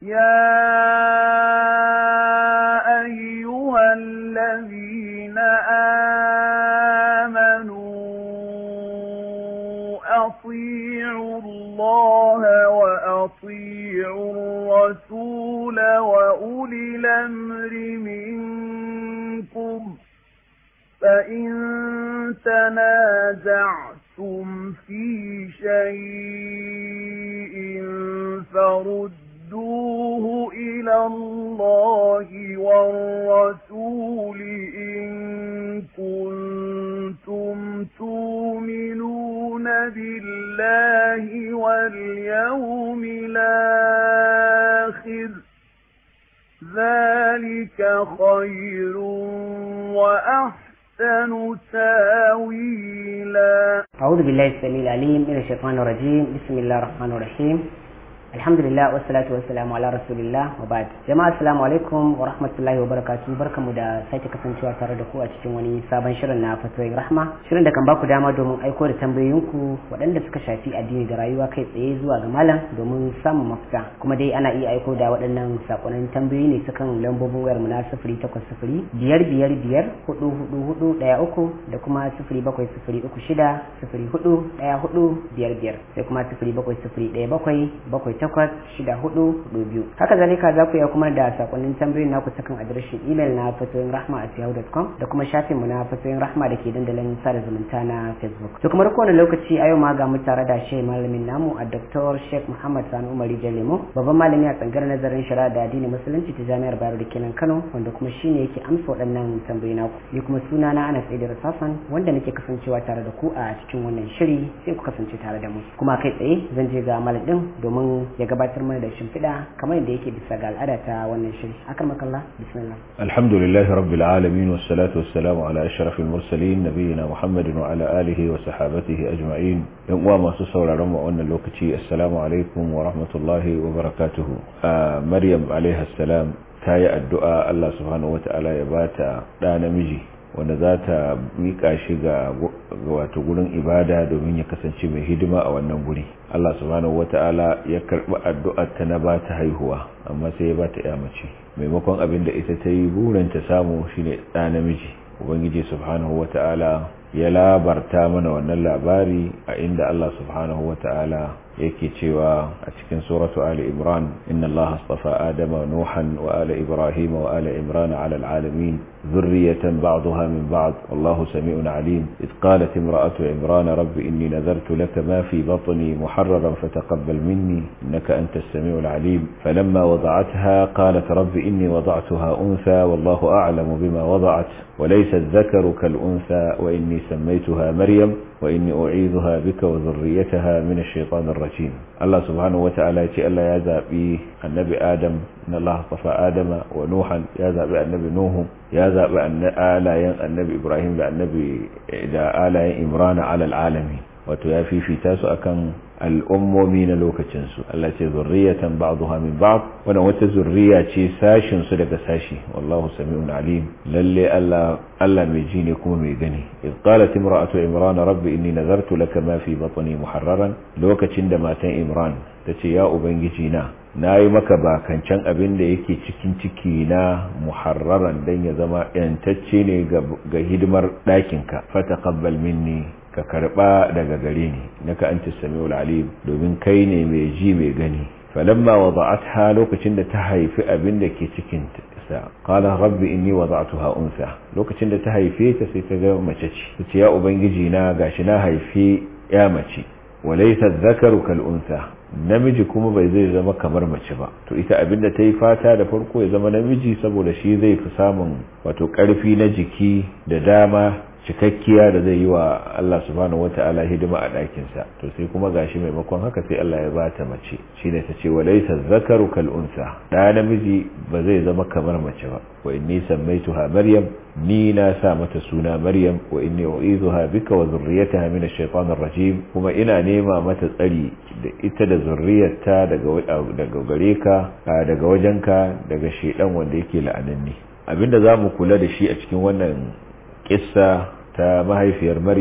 يا أيها الذين آمنوا أطيعوا الله وأطيعوا الرسول وأولي الأمر منكم فإن تنازعتم في شيء فردوه إلى الله والرسول إن كنتم تؤمنون بالله واليوم الآخر ذلك خير وأحسن تاويلا أعوذ بالله السميع العليم من الشيطان الرجيم بسم الله الرحمن الرحيم alhamdulillah wassalatu wassalamu ala rasulillah wa ba'd jama'a assalamu alaikum wa rahmatullahi wa barakatuh barkamu da sake kasancewa tare da ku a cikin wani sabon shirin na fatoyin rahma shirin da kan baku dama domin aiko da tambayoyinku waɗanda suka shafi addini da rayuwa kai tsaye zuwa ga malam domin samun mafita kuma dai ana iya aiko da waɗannan sakonnin tambayoyi ne sukan lambobin wayar mu na sifiri takwas sifiri biyar biyar biyar hudu hudu hudu ɗaya uku da kuma sifiri bakwai sifiri uku shida sifiri hudu ɗaya hudu biyar biyar sai kuma sifiri bakwai sifiri ɗaya bakwai bakwai takwas shida hudu hudu biyu haka zalika za ku iya kuma da sakonnin tambayoyin naku ta kan adireshin imel na fatoyin rahma a yahoo.com da kuma shafin mu na fatoyin rahma da ke dandalin sada zumunta na facebook to kamar kowane lokaci a yau ma ga mu tare da shi malamin namu a dr sheikh muhammad sani umari jalemo babban malami a tsangar nazarin shari'a da addinin musulunci ta jami'ar bayero da kenan kano wanda kuma shine yake amsa waɗannan tambayoyi naku ni kuma suna na anas idris hassan wanda nake kasancewa tare da ku a cikin wannan shiri sai ku kasance tare da mu kuma kai tsaye zan je ga malam din domin ya gabatar mana da shimfiɗa kamar yadda yake bisa ga al'ada ta wannan shiri akan makalla bismillah alhamdulillah rabbil alamin wassalatu wassalamu ala ashrafil mursalin nabiyina muhammadin wa ala alihi wa sahabatihi ajma'in yan uwa masu sauraron mu wannan lokaci assalamu alaikum wa rahmatullahi wa barakatuhu maryam alaiha salam ta yi addu'a Allah subhanahu wata'ala ya bata ɗa namiji wanda za ta miƙa shi ga wato gurin ibada domin ya kasance mai hidima a wannan guri Allah subhanahu wata'ala ya karɓi addu'ar ta na ba ta haihuwa amma sai ya ba ta ya mace maimakon abin da ita ta yi burin ta samu shine ɗa namiji ubangiji subhanahu wata'ala ya labarta mana wannan labari a inda Allah subhanahu wata'ala yake cewa a cikin suratu ali imran inna allaha astafa adama nuhan wa ala ibrahim wa ala imran ala alalamin ذرية بعضها من بعض والله سميع عليم إذ قالت امرأة عمران رب إني نذرت لك ما في بطني محررا فتقبل مني إنك أنت السميع العليم فلما وضعتها قالت رب إني وضعتها أنثى والله أعلم بما وضعت وليس الذكر كالأنثى وإني سميتها مريم وإني أعيذها بك وذريتها من الشيطان الرجيم الله سبحانه وتعالى يتي الله يذهب النبي آدم إن الله اصطفى آدم ونوحا يذهب النبي نوح يذهب أن آلاين النبي إبراهيم للنبي إذا آلاين إمران على العالمين وتيافي في تاسو أكن al'ummomi na lokacinsu Allah ce zurriyatan ba'dha min ba'd wannan wata zurriya ce sashin su daga sashi wallahu sami'un alim lalle Allah Allah mai ji ne kuma mai gani id qalat imra'atu imran rabbi inni nazartu laka ma fi batni muharraran lokacin da matan imran tace ya ubangiji na nayi maka bakancan abin da yake cikin ciki na muharraran dan ya zama yantacce ne ga hidimar ɗakinka fataqabbal minni ka karba daga gare ni naka anta samiul alim domin kai ne mai ji mai gani falamma wada'atha lokacin da ta haifi abin da ke cikin sa qala rabbi inni wada'tuha unsa lokacin da ta haife ta sai ta ga mace ce tace ya ubangiji na gashi na haife ya mace walaysa dhakaru kal unsa namiji kuma bai zai zama kamar mace ba to ita abinda ta yi fata da farko ya zama namiji saboda shi zai fi samun wato karfi na jiki da dama cikakkiya da zai yi wa Allah subhanahu wata'ala hidima a ɗakinsa to sai kuma gashi maimakon haka sai Allah ya ba ta mace shine ta ce wa laysa zakaru kal unsa da namiji ba zai zama kamar mace ba wa inni sammaituha maryam ni na sa mata suna maryam wa inni u'izuha bika wa zurriyataha min ash-shaytanir rajim kuma ina nema mata tsari da ita da zurriyarta daga daga gare ka daga wajenka daga shedan wanda yake la'ananni abinda zamu kula da shi a cikin wannan kissa ta mahaifiyar maryam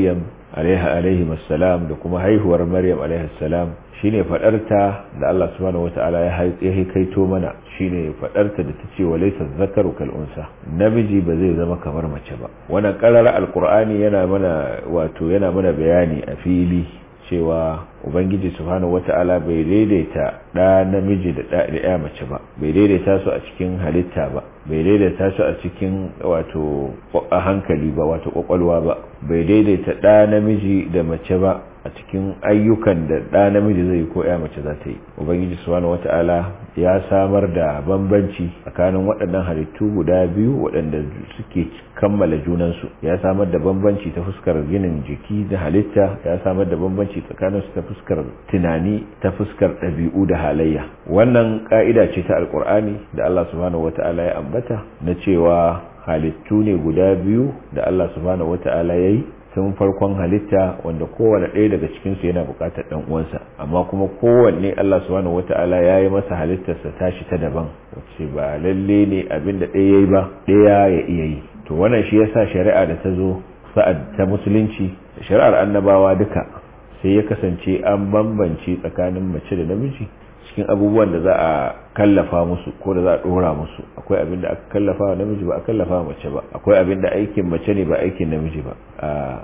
alaiha alaihi assalam da kuma haihuwar maryam alaihi assalam shine fadarta da Allah subhanahu wataala ya haikaito mana shine fadarta da tace walaysa zakaru kal unsa namiji ba zai zama kamar mace ba wannan qarara alqur'ani yana mana wato yana mana bayani a fili cewa ubangiji subhanahu wata'ala bai daidaita da namiji da ɗaya mace ba bai daidaita su a cikin halitta ba bai daidaita su a cikin wato a hankali ba wato kwakwalwa ba bai daidaita ɗa namiji da mace ba a cikin ayyukan da ɗa namiji zai ko ya mace za ta yi ubangiji subhanahu wata'ala ya samar da bambanci tsakanin waɗannan halittu guda biyu waɗanda suke kammala junansu ya samar da bambanci ta fuskar ginin jiki da halitta ya samar da bambanci tsakanin su ta fuskar tunani ta fuskar ɗabi'u da halayya wannan ka'ida ce ta alkur'ani da Allah subhanahu wata'ala ya ambata na cewa halittu ne guda biyu da Allah subhanahu wata'ala ya yi tun farkon halitta wanda kowane ɗaya daga cikinsu yana buƙatar ɗan uwansa amma kuma kowanne Allah subhanahu wata'ala ya yi masa halittarsa tashi ta daban wacce ba lalle ne abin da ɗaya yayi ba ɗaya ya iya yi to wannan shi yasa shari'a da ta zo sa'ad ta musulunci da shari'ar annabawa duka sai ya kasance an bambance tsakanin mace da namiji cikin abubuwan da za a kallafa musu ko da za a dora musu akwai abin da aka kallafa wa namiji ba a kallafa wa mace ba akwai abin da aikin mace ne ba aikin namiji ba a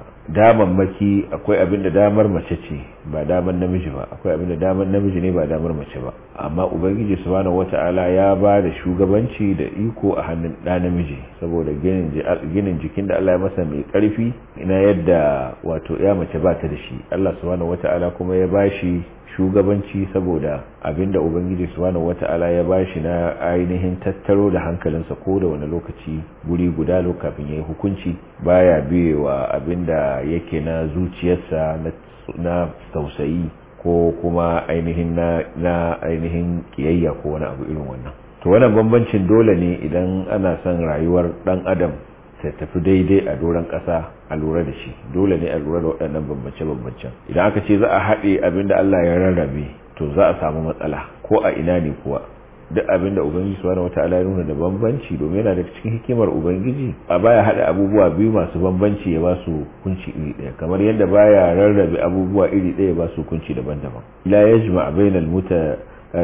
damammaki akwai abin da damar mace ce ba damar namiji ba akwai abin da damar namiji ne ba damar mace ba amma ubangiji subhanahu wata'ala ya ba da shugabanci da iko a hannun ɗa namiji saboda ginin jikin da Allah ya masa mai ƙarfi ina yadda wato ya mace ba ta da shi Allah subhanahu wata'ala kuma ya ba shi shugabanci saboda abinda ubangiji subhanahu wata'ala ya bashi na ainihin tattaro da hankalinsa ko da wani lokaci guri guda lokacin yayi hukunci baya biyewa abinda yake na zuciyarsa na tausayi ko kuma ainihin na, na ainihin kiyayya ko wani abu irin wannan to wannan bambancin dole ne idan ana son rayuwar dan adam ta tafi daidai a doron ƙasa a lura da shi dole ne a lura da waɗannan bambance-bambancen idan aka ce za a haɗe abinda Allah ya rarrabe to za a samu matsala ko a ina ne kuwa duk abinda ubangiji subhanahu wata'ala ya nuna da bambanci domin yana da cikin hikimar ubangiji a baya haɗa abubuwa biyu masu bambanci ya ba su kunci iri ɗaya kamar yadda baya rarrabe abubuwa iri ɗaya ya ba su kunci daban-daban la yajma bainal muta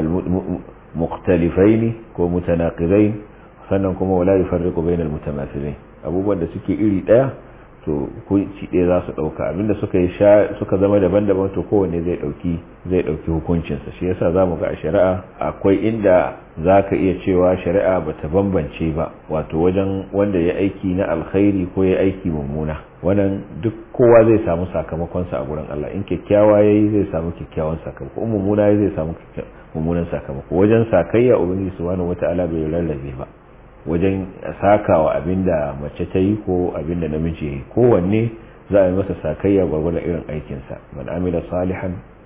mukhtalifaini ko mutanaqidain sannan kuma wala yufarriqu bainal mutamathilin abubuwan da suke iri daya to hukunci ɗaya za su ɗauka abinda suka yi suka zama daban-daban to kowanne zai ɗauki zai ɗauki hukuncinsa shi yasa za mu ga a shari'a akwai inda za ka iya cewa shari'a ba ta bambance ba wato wajen wanda ya aiki na alkhairi ko ya aiki mummuna wannan duk kowa zai samu sakamakonsa a gurin Allah in kyakkyawa ya yi zai samu kyakkyawan sakamako in mummuna ya zai samu mummunan sakamako wajen sakayya ubangiji subhanahu wata'ala bai rarrabe ba wajen sakawa abinda mace ta yi ko abinda namiji ya yi kowanne za a yi masa sakayya gwargwada irin aikinsa man amila salihan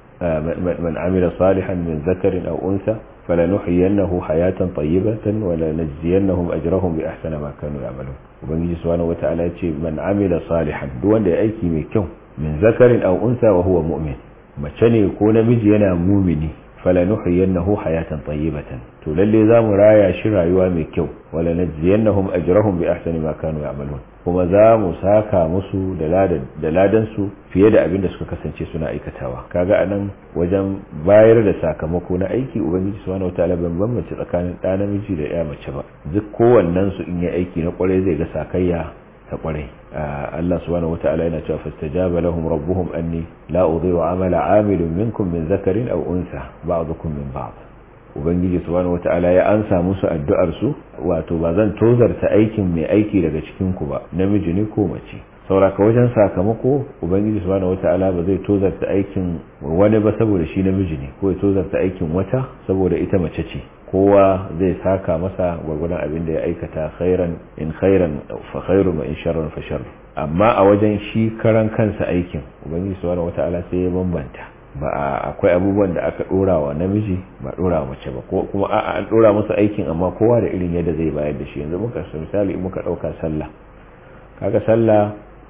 man amila salihan min zakarin aw unsa falanuhyiyannahu hayatan tayyibatan wa lanajziyannahum ajrahum bi ahsani ma kanu ya'malun ubangiji subhanahu wata'ala ya ce man amila salihan duk wanda ya aiki mai kyau min zakarin aw unsa wa huwa mu'min mace ne ko namiji yana mumini falanuhyiyannahu hayatan tayyibatan to lalle zamu raya shi rayuwa mai kyau wala najziyannahum ajrahum bi ahsani ma kanu ya'malun kuma za mu saka musu da ladan da ladan su fiye da abin da suka kasance suna aikatawa kaga anan wajen bayar da sakamako na aiki ubangiji subhanahu wataala ban bambance tsakanin ɗa namiji da ya mace ba duk kowannen su in yi aiki na kwarai zai ga sakayya ta kwarai Allah subhanahu wata'ala yana cewa fastajaba lahum rabbuhum anni la udhi'u amala 'amilin minkum min zakarin aw unsa ba'dukum min ba'd ubangiji subhanahu wata'ala ya ansa musu addu'ar su wato ba zan tozarta aikin mai aiki daga cikin ku ba namiji ne ko mace sauraka wajen sakamako ubangiji subhanahu wata'ala ba zai tozarta aikin wani ba saboda shi namiji ne ko ya tozarta aikin wata saboda ita mace ce kowa zai saka masa gwargwadon abin da ya aikata khairan in khairan fa khairu wa in sharran fa sharr amma a wajen shi karan kansa aikin ubangiji subhanahu wata'ala sai ya bambanta ba akwai abubuwan da aka dora wa namiji ba dora wa mace ba ko kuma a'a an dora masa aikin amma kowa da irin yadda zai bayar da shi yanzu muka misali muka dauka sallah kaga sallah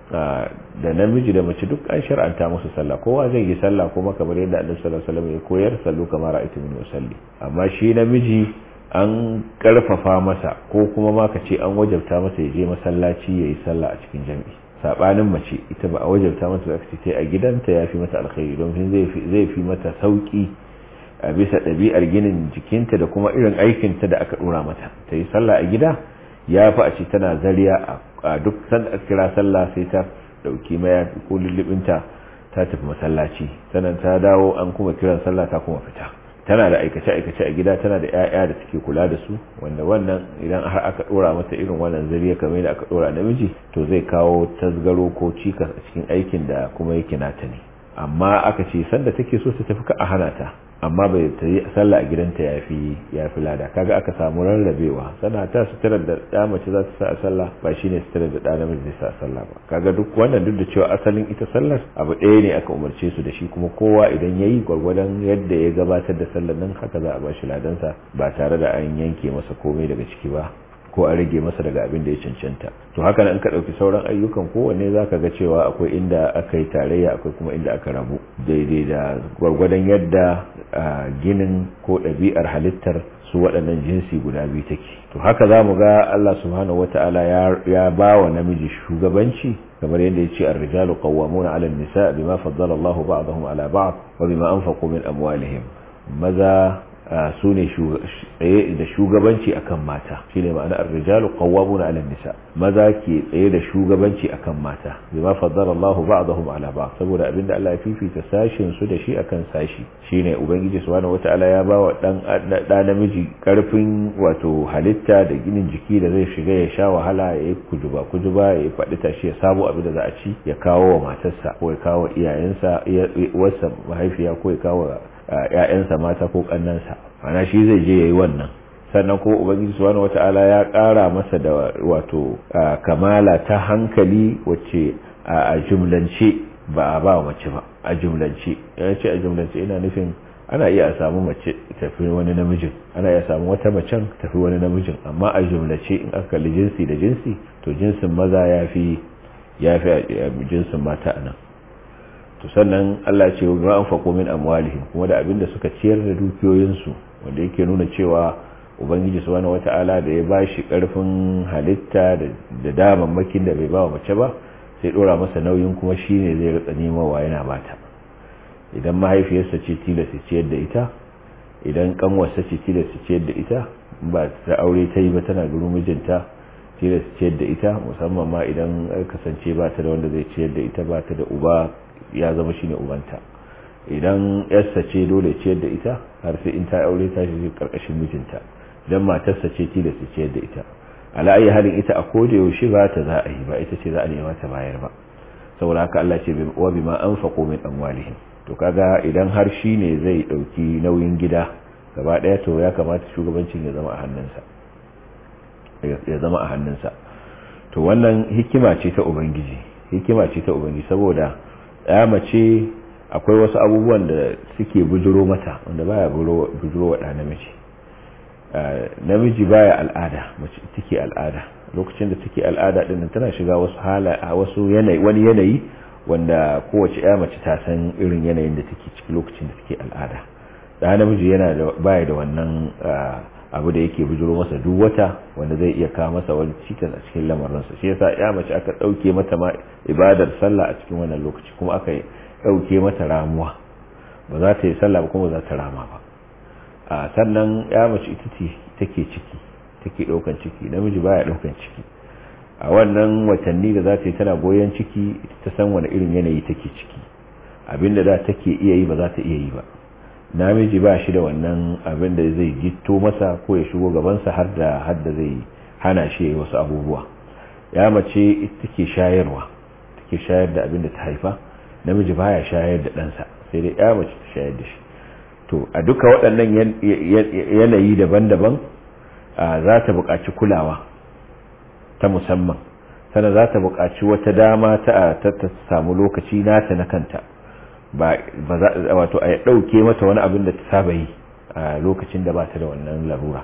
da namiji da mace duk an shar'anta musu sallah kowa zai yi sallah kuma kamar yadda annabi sallallahu alaihi wasallam ya koyar sallu kamar ra'aytu min usalli amma shi namiji an karfafa masa ko kuma ma ka ce an wajabta masa ya je masallaci yayi sallah a cikin jami'i sabanin mace ita ba a wajabta mata da ce a gidanta ya fi mata alkhairi don zai fi mata sauki a bisa ɗabi'ar ginin jikinta da kuma irin aikinta da aka ɗora mata ta yi sallah a gida ya fi a ce tana zariya a duk sanda aka kira sallah sai ta ɗauki mayafi ko lullubinta ta tafi masallaci sannan ta dawo an kuma kiran sallah ta kuma fita tana da aikace-aikace a gida tana da 'ya'ya da take kula da su wanda wannan idan har aka dora mata irin wannan zariya kamar da aka dora namiji to zai kawo tasgaro ko cikas a cikin aikin da kuma yake nata ne amma aka ce sanda take so ta tafi ka a hana ta amma bai ta yi sallah a gidanta ya fi ya fi lada kaga aka samu rarrabewa sana ta sutura da ɗa mace za ta sa a sallah ba shine sutura da ɗa namiji zai sa a sallah ba kaga duk wannan duk da cewa asalin ita sallar abu ɗaya ne aka umarce su da shi kuma kowa idan ya yi gwargwadon yadda ya gabatar da sallar nan haka za a ba shi ladansa ba tare da an yanke masa komai daga ciki ba ko a rage masa daga abin da ya cancanta to haka nan ka ɗauki sauran ayyukan kowanne za ka ga cewa akwai inda aka yi tarayya akwai kuma inda aka rabu daidai da gwargwadon yadda ginin ko ɗabi'ar halittar su waɗannan jinsi guda biyu take to haka za mu ga Allah subhanahu wata'ala ya ba wa namiji shugabanci kamar yadda ya ce ar-rijalu qawwamuna 'ala an-nisa bima faddala Allahu ba'dahum 'ala ba'd wa bima anfaqu min amwalihim maza su ne tsaye da shugabanci akan mata shine ma'ana ar-rijalu qawwamuna 'ala an-nisa maza ke tsaye da shugabanci akan mata bima faddala Allahu ba'dahum 'ala ba'd saboda abinda Allah ya fifita sashin su da shi akan sashi shine ubangiji subhanahu wata'ala ya bawa dan da namiji karfin wato halitta da ginin jiki da zai shiga ya sha wahala ya yi kujuba kujuba ya faɗi tashi ya samu abin da za a ci ya kawo wa matarsa ko ya kawo iyayensa wasa mahaifiya ko ya kawo ‘ya'yansa mata ko ƙannansa ana shi zai je ya yi wannan sannan kuma ubangiji subhanahu wata'ala ya ƙara masa da wato kamala ta hankali wacce a jumlance ba a ba mace ba a jumlance yana ce a jumlance ina nufin ana iya samu mace tafi wani namijin ana iya samu wata macen tafi wani namijin amma a jumlace in aka kalli jinsi da jinsi to jinsin maza ya fi ya fi jinsin mata a nan to sannan Allah ce wa anfaqu min amwalihim kuma da abin da suka ciyar da dukiyoyinsu wanda yake nuna cewa ubangiji subhanahu wata'ala da ya bashi karfin halitta da damammakin da bai ba wa mace ba sai dora masa nauyin kuma shine zai rika nemawa yana bata idan mahaifiyarsa ce tilasta ciyar da ita idan kanwarsa ce tilasta ciyar da ita ba ta aure ta yi ba tana gurin mijinta tilasta ciyar da ita musamman ma idan kasance ba ta da wanda zai ciyar da ita ba ta da uba ya zama shine ubanta idan yarsa ce dole ciyar da ita har sai in ta aure ta shi karkashin mijinta idan matarsa ce tilasta ciyar da ita ala ayi halin ita a koda yaushe ba ta za a yi ba ita ce za a nema ta bayar ba saboda haka Allah ce wa bima anfaqu min amwalihim to kaga idan har shi ne zai dauki nauyin gida gaba daya to ya kamata shugabancin ya zama a hannunsa ya zama a hannunsa to wannan hikima ce ta ubangiji hikima ce ta ubangiji saboda ya mace akwai wasu abubuwan da suke bujuro mata wanda baya bujuro wa namiji namiji baya al'ada mace take al'ada lokacin da take al'ada din tana shiga wasu hala a wasu yanayi wani yanayi wanda kowace ya mace ta san irin yanayin da take ciki lokacin da take al'ada da namiji yana da baya da wannan abu da yake bujuro masa duk wata wanda zai iya kawo masa wani cikas a cikin lamarinsa shi yasa ya mace aka dauke mata ma ibadar sallah a cikin wannan lokaci kuma aka dauke mata ramuwa ba za ta yi sallah ba kuma ba za ta rama ba a sannan ya mace ita ce take ciki take daukan ciki namiji baya daukan ciki a wannan watanni da za ta yi tana goyon ciki ta san wani irin yanayi take ciki abinda da take iya yi ba za ta iya yi ba namiji ba shi da wannan abin da zai gitto masa ko ya shigo gabansa har da har da zai hana shi wasu abubuwa ya mace ita take shayarwa take shayar da abin da ta haifa namiji baya shayar da ɗansa sai dai ya mace ta shayar da shi to a duka waɗannan yanayi daban-daban za ta buƙaci kulawa ta musamman sannan za ta buƙaci wata dama ta ta samu lokaci nata na kanta ba za wato a ɗauke mata wani abin da ta saba yi a lokacin da ba ta da wannan larura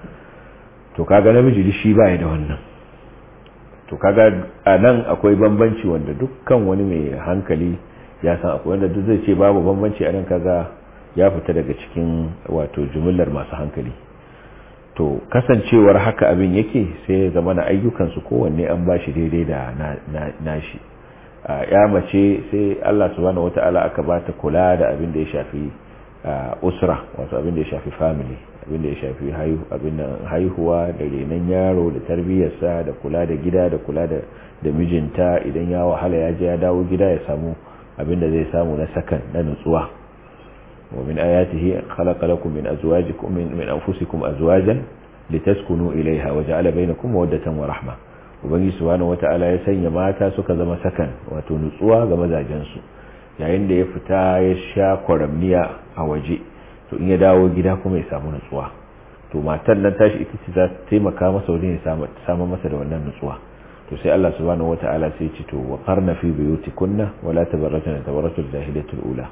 to kaga namiji shi ba da wannan to kaga a nan akwai bambanci wanda dukkan wani mai hankali ya san akwai wanda duk zai ce babu bambanci a nan kaga ya fita daga cikin wato jumillar masu hankali to kasancewar haka abin yake sai ya zama na ayyukansu kowanne an ba shi daidai da nashi ya mace sai Allah subhanahu wata'ala aka ba ta kula da abin da ya shafi usra wato abin da ya shafi family abin da ya shafi abin haihuwa da renon yaro da tarbiyyarsa da kula da gida da kula da mijinta idan ya wahala ya je ya dawo gida ya samu abin da zai samu na sakan na nutsuwa ومن آياته خلق لكم من أزواجكم من, من أنفسكم أزواجا لتسكنوا إليها وجعل بينكم مودة ورحمة وبني سبحانه وتعالى يسني ماتا سكا زما سكن وتنسوا غما زاجنسو yayin da ya fita ya sha kwaramniya a waje to in ya dawo gida kuma ya samu nutsuwa to matan nan tashi ita ce za ta taimaka masa wajen ya samu masa da wannan nutsuwa to sai Allah subhanahu wataala sai ya ce to wa qarna fi buyutikunna wala tabarrajna tabarrujul jahiliyatul ula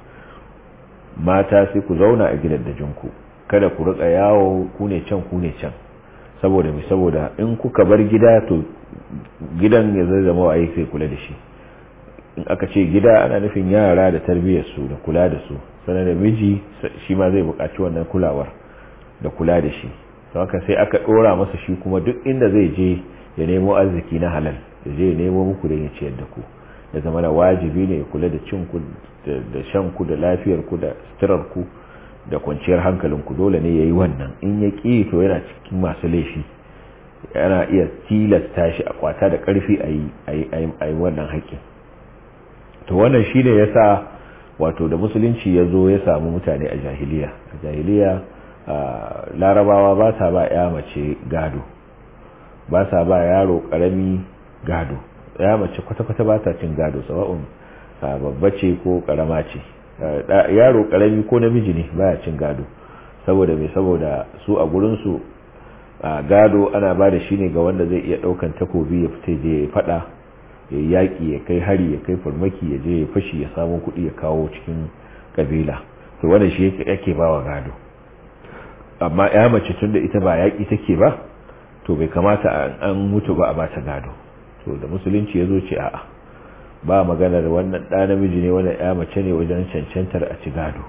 mata sai ku zauna a gidan da jinku kada ku rika yawo ku ne can ku ne can saboda mi saboda in kuka bar gida to gidan ya zai zama wa sai kula da shi in aka ce gida ana nufin yara da tarbiyyar su da kula da su sanar da miji shi ma zai buƙaci wannan kulawar da kula da shi haka sai aka ɗora masa shi kuma duk inda zai je ya nemo arziki na halal ya je ya nemo muku don ya ciyar da ku ya zama da wajibi ne kula da cin ku da shan ku da lafiyar ku da suturar ku da kwanciyar hankalin ku dole ne yayi wannan in ya ki to yana cikin masu laifi yana iya tilasta shi a kwata da karfi a yi wannan haƙƙin to wannan shine yasa wato da musulunci ya zo ya samu mutane a jahiliya a jahiliya larabawa ba sa ba ya mace gado ba sa ba yaro karami gado ya mace kwata-kwata ba ta cin gado sawa'un babba ce ko karama ce yaro karami ko namiji ne baya cin gado saboda mai saboda su a gurinsu gado ana ba da shi ne ga wanda zai iya daukan takobi ya fita je ya fada ya yaki ya kai hari ya kai farmaki ya je ya fashi ya samu kuɗi ya kawo cikin kabila to wanda shi yake bawa gado amma ya mace tun da ita ba yaki take ba to bai kamata an mutu ba a bata gado to da musulunci ya zo ce a'a ba maganar wannan ɗa namiji ne wannan ya mace ne wajen cancantar a ci gado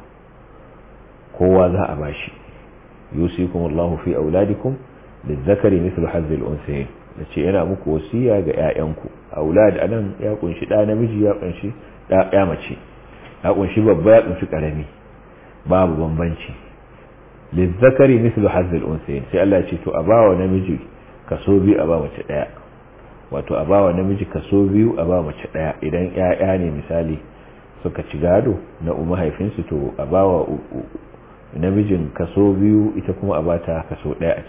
kowa za a bashi yusikum Allahu fi auladikum lizzakari mithlu hazzil unsayin yace yana muku wasiya ga ƴaƴanku aulad anan ya kunshi ɗa namiji ya kunshi ɗa ya mace ya kunshi babba ya kunshi karami babu bambanci lizzakari mithlu hazzil unsayin sai Allah ya ce to a bawa namiji kaso biyu a ba mace ɗaya wato a bawa namiji kaso biyu a ba mace daya idan ƴaƴa ne misali suka ci gado na umma haifinsu to a bawa namijin kaso biyu ita kuma a bata kaso daya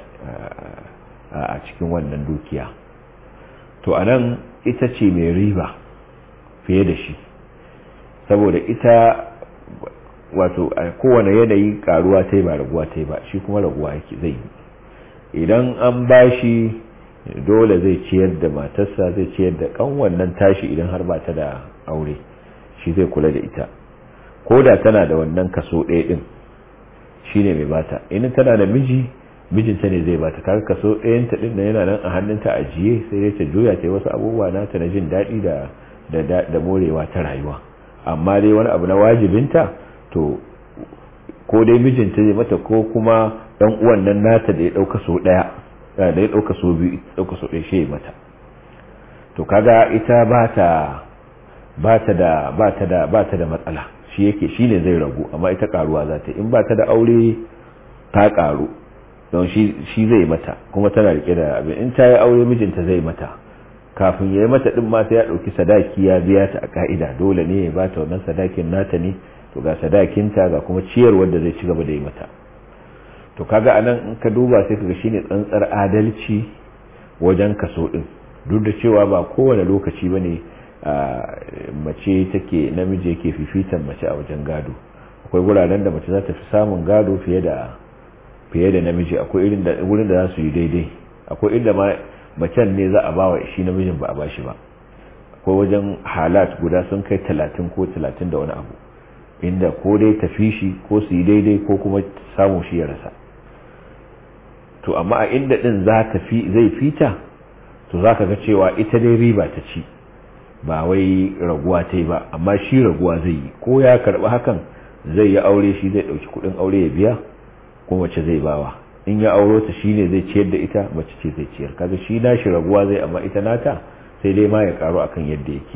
a cikin wannan dukiya to anan ita ce mai riba fiye da shi saboda ita wato a kowane yanayi karuwa ta yi ba raguwa ta yi ba shi kuma raguwa yake zai yi idan an bashi dole zai ciyar da matarsa zai ciyar da kan wannan tashi idan har ba ta da aure shi zai kula da ita ko da tana da wannan kaso ɗaya ɗin shi ne mai bata in tana da miji mijinta ne zai bata kaga kaso ɗayanta ɗin da yana nan a hannunta ajiye sai dai ta juya ta wasu abubuwa nata na jin daɗi da da morewa ta rayuwa amma dai wani abu na wajibinta to ko dai mijinta zai mata ko kuma ɗan uwan nan nata da ya ɗauka so ɗaya da ya ɗauka so biyu ɗauka so ɗaya shi mata to kaga ita ba ta ba ta da ba ta da ba ta da matsala shi yake shine zai ragu amma ita karuwa za ta in ba ta da aure ta karu don shi shi zai mata kuma tana rike da abin in ta yi aure mijinta zai mata kafin ya yi mata din ma sai ya ɗauki sadaki ya biya ta a ka'ida dole ne ya ba ta wannan sadakin nata ne to ga sadakinta ga kuma ciyarwar da zai ci gaba da yi mata to kaga anan in ka duba sai kaga shine tsantsar adalci wajen kaso din duk da cewa ba kowane lokaci bane mace take namiji yake fifitan mace a wajen gado akwai guraren da mace za ta fi samun gado fiye da fiye da namiji akwai irin da wurin da za su yi daidai akwai inda ma macen ne za a ba wa shi namijin ba a ba shi ba akwai wajen halat guda sun kai talatin ko talatin da wani abu inda ko dai tafi shi ko su yi daidai ko kuma samu shi ya rasa to amma a inda din za ta fi zai fita to za ka ga cewa ita dai riba ta ci ba wai raguwa ta yi ba amma shi raguwa zai yi ko ya karɓi hakan zai yi aure shi zai ɗauki kuɗin aure ya biya ko mace zai bawa in ya auro ta shine zai ciyar da ita mace ce zai ciyar kaga shi nashi raguwa zai amma ita nata sai dai ma ya karu akan yadda yake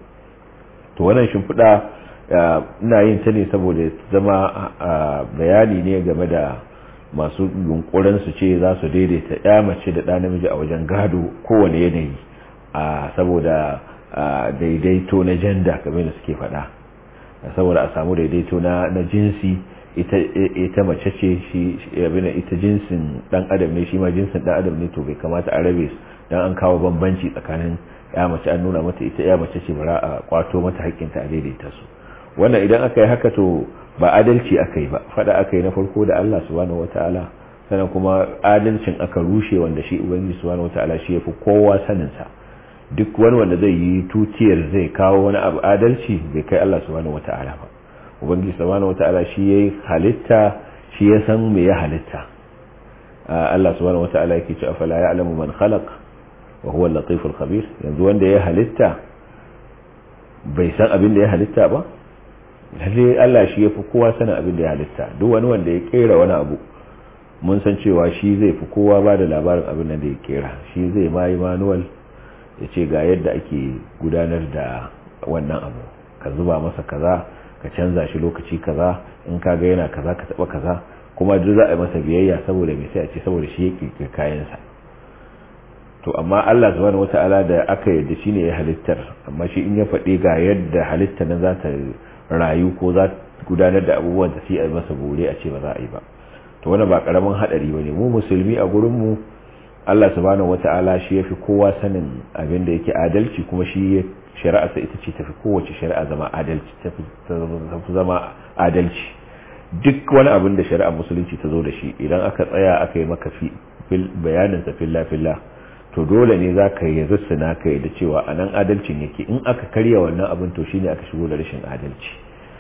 to wannan shimfiɗa ina yin ta ne saboda zama bayani ne game da masu yunkurin su ce za su daidaita ya mace da ɗa namiji a wajen gado kowane yanayi a saboda daidaito na janda kamar da suke faɗa saboda a samu daidaito na jinsi ita mace ce shi abin ita jinsin dan adam ne shi ma jinsin dan adam ne to bai kamata a rabe dan an kawo bambanci tsakanin ya mace an nuna mata ita ya mace ce bara a kwato mata haƙƙinta a daidaita su wannan idan aka yi haka to ba adalci aka yi ba fada aka yi na farko da Allah subhanahu wataala sannan kuma adalcin aka rushe wanda shi ubangiji subhanahu wataala shi yafi kowa sanin sa duk wani wanda zai yi tutiyar zai kawo wani abu adalci bai kai Allah subhanahu wataala ba ubangiji subhanahu wataala shi yayi halitta shi ya san me ya halitta Allah subhanahu wataala yake cewa fala ya'lamu man khalaq wa huwa al-latif al-khabir yanzu wanda ya halitta bai san abin da ya halitta ba lalle Allah shi yafi kowa sanin abin da ya halitta duk wani wanda ya kera wani abu mun san cewa shi zai fi kowa ba da labarin abin da ya kera shi zai ma yi manual ya ce ga yadda ake gudanar da wannan abu ka zuba masa kaza ka canza shi lokaci kaza in ka ga yana kaza ka taba kaza kuma duk za a yi masa biyayya saboda mai sai a ce saboda shi ya kirkiri kayansa to amma Allah subhanahu wata'ala da aka yadda shine ya halittar amma shi in ya faɗi ga yadda halitta nan za ta rayu ko za gudanar da abubuwan da sai a yi masa bore a ce ba za a yi ba to wannan ba karamin hadari bane mu musulmi a gurin mu Allah subhanahu wata'ala shi yafi kowa sanin abin da yake adalci kuma shi shari'a sa ita ce tafi kowace shari'a zama adalci tafi zama adalci duk wani abin da shari'a musulunci ta zo da shi idan aka tsaya aka yi maka bayanin sa filla filla to dole ne za ka yi rusuna ka yi da cewa a nan adalcin yake in aka karya wannan abin to shine aka shigo da rashin adalci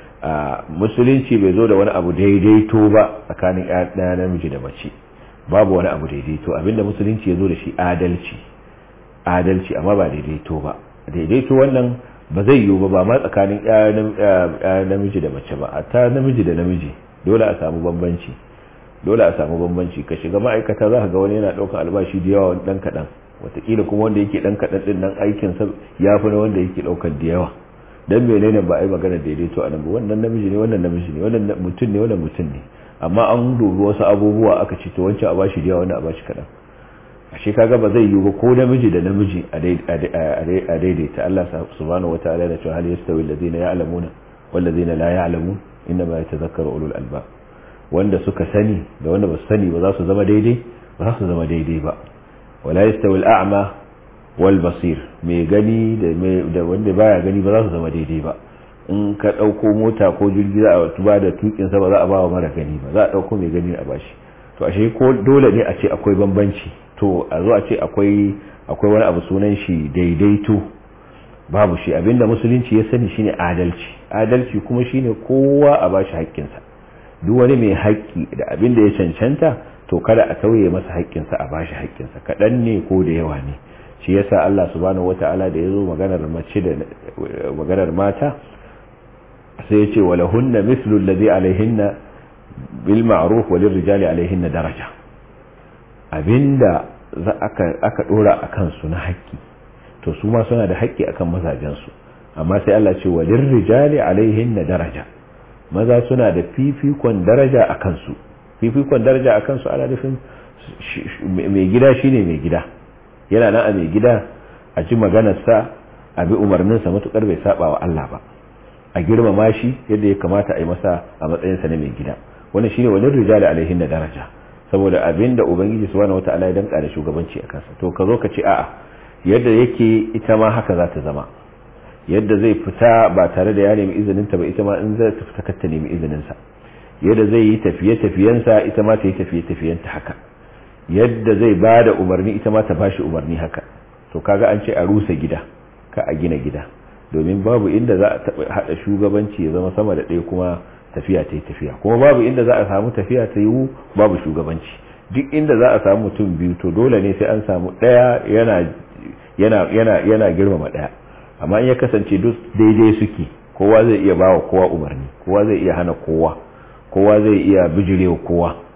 a musulunci bai zo da wani abu daidaito ba tsakanin ɗaya namiji da mace babu wani abu daidaito abinda musulunci ya zo da shi adalci adalci amma ba daidaito ba daidaito wannan ba zai yiwu ba ba ma tsakanin ɗaya namiji da mace ba a ta namiji da namiji dole a samu bambanci dole a samu bambanci ka shiga ma'aikata za ka ga wani yana ɗaukar albashi da yawa ɗan kaɗan watakila kuma wanda yake ɗan kaɗan ɗin nan aikinsa ya fi na wanda yake ɗaukar da yawa dan menene ba a yi magana daidaito a nan ba wannan namiji ne wannan namiji ne wannan mutum ne wannan mutum ne amma an dubi wasu abubuwa aka ce to wancan a bashi da yawa wannan a bashi kaɗan ashe kaga ba zai yiwu ba ko namiji da namiji a daidaita Allah subhanahu wataala da cewa hal yastawi alladhina ya'lamuna wal ladina la ya'lamun inma yatadhakkaru ulul albab wanda suka sani da wanda ba su sani ba za su zama daidai ba za su zama daidai ba wala yastawi al-a'ma wal basir mai gani da wanda baya gani ba za su zama daidai ba in ka dauko mota ko jirgi za a tuba da tukin sa ba za a ba wa mara gani ba za a dauko mai gani a bashi to ashe ko dole ne a ce akwai bambanci to a zo a ce akwai akwai wani abu sunan shi daidaito babu shi abinda musulunci ya sani shine adalci adalci kuma shine kowa a bashi haƙƙinsa duk wani mai haƙƙi da abin da ya cancanta to kada a tauye masa haƙƙinsa a bashi haƙƙinsa kaɗan ne ko da yawa ne shi yasa Allah subhanahu wata'ala da ya zo maganar mace da maganar mata sai ya ce wala hunna mislu alladhi alaihinna bil ma'ruf wa lirrijali alaihinna daraja abinda za aka aka dora akan su na haƙƙi to su ma suna da haƙƙi akan mazajen su amma sai Allah ce wa lirrijali alaihinna daraja maza suna da fifikon daraja a kansu fifikon daraja a kansu ana nufin mai gida shine mai gida yana nan a mai gida a ji maganarsa a bi umarninsa matukar bai saba wa Allah ba a girmama shi yadda ya kamata a yi masa a matsayinsa na mai gida wannan shine wani rijali alaihin da daraja saboda abin da ubangiji subhanahu wata'ala ya danka da shugabanci a kansa to ka zo ka ce a'a yadda yake ita ma haka za ta zama yadda zai fita ba tare da ya nemi izininta ba ita ma in zai fita kar ta nemi izininsa yadda zai yi tafiye-tafiyensa ita ma ta yi tafiye-tafiyenta haka yadda zai ba da umarni ita ma ta ba shi umarni haka to kaga an ce a rusa gida ka a gina gida domin babu inda za a taɓa haɗa shugabanci ya zama sama da ɗaya kuma tafiya ta yi tafiya kuma babu inda za a samu tafiya ta yiwu babu shugabanci duk inda za a samu mutum biyu to dole ne sai an samu ɗaya yana yana yana yana girmama ɗaya amma in ya kasance duk daidai suke kowa zai iya bawa kowa umarni kowa zai iya hana kowa kowa zai iya bijirewa kowa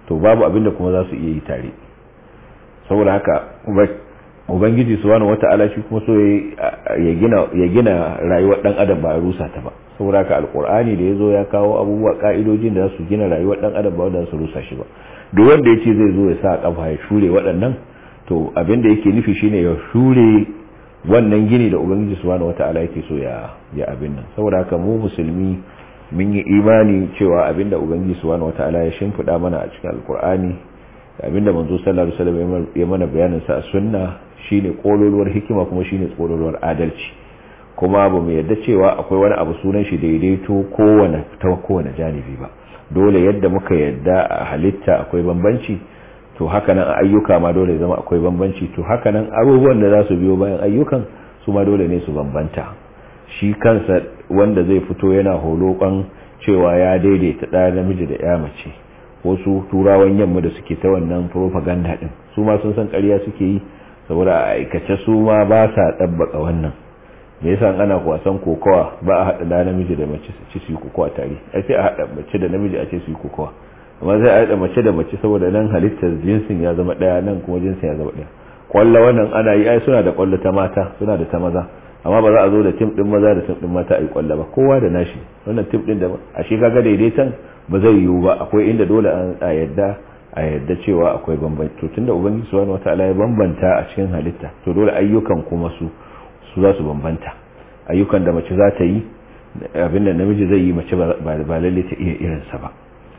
to babu abin da kuma za su iya yi tare saboda haka ubangiji subhanahu wata'ala shi kuma so ya gina ya gina rayuwar dan adam ba a rusa ta ba saboda haka alqur'ani da yazo ya kawo abubuwa ka'idojin da za su gina rayuwar dan adam ba wanda su rusa shi ba duk wanda yace zai zo ya sa kafa ya shure waɗannan to abin da yake nufi shine ya shure wannan gini da ubangiji subhanahu wata'ala yake so ya ya abin nan saboda haka mu musulmi mun yi imani cewa abin da ubangiji subhanahu wata'ala ya shimfida mana a cikin alqur'ani abinda manzo sallallahu alaihi wasallam ya mana bayanin sa a sunna shine kololuwar hikima kuma shine kololuwar adalci kuma ba mu yarda cewa akwai wani abu sunan shi daidaito kowane ta kowane janibi ba dole yadda muka yarda a halitta akwai bambanci to haka nan a ayyuka ma dole zama akwai bambanci to haka nan abubuwan da za su biyo bayan ayyukan su ma dole ne su bambanta shi kansa wanda zai fito yana holokon cewa ya daidaita ɗaya namiji da ya mace wasu turawan yamma da suke ta wannan propaganda din su ma sun san ƙarya suke yi saboda a aikace su ma ba sa ɗabbaka wannan me yasa ana wasan kokowa ba a haɗa da namiji da mace su ci su yi kokowa tare ai sai a haɗa mace da namiji a ce su yi kokowa amma sai a haɗa mace da mace saboda nan halittar jinsin ya zama ɗaya nan kuma jinsin ya zama ɗaya kwallo wannan ana yi ai suna da kwallo ta mata suna da ta maza amma ba za a zo da tim din maza da tim din mata a yi kwallo ba kowa da nashi wannan tim din da a shi kaga daidaitan ba zai yiwu ba akwai inda dole a yadda a yadda cewa akwai bambanci to tunda ubangiji subhanahu wataala ya bambanta a cikin halitta to dole ayyukan kuma su su za su bambanta ayyukan da mace za ta yi abin da namiji zai yi mace ba lalle ta iya irinsa ba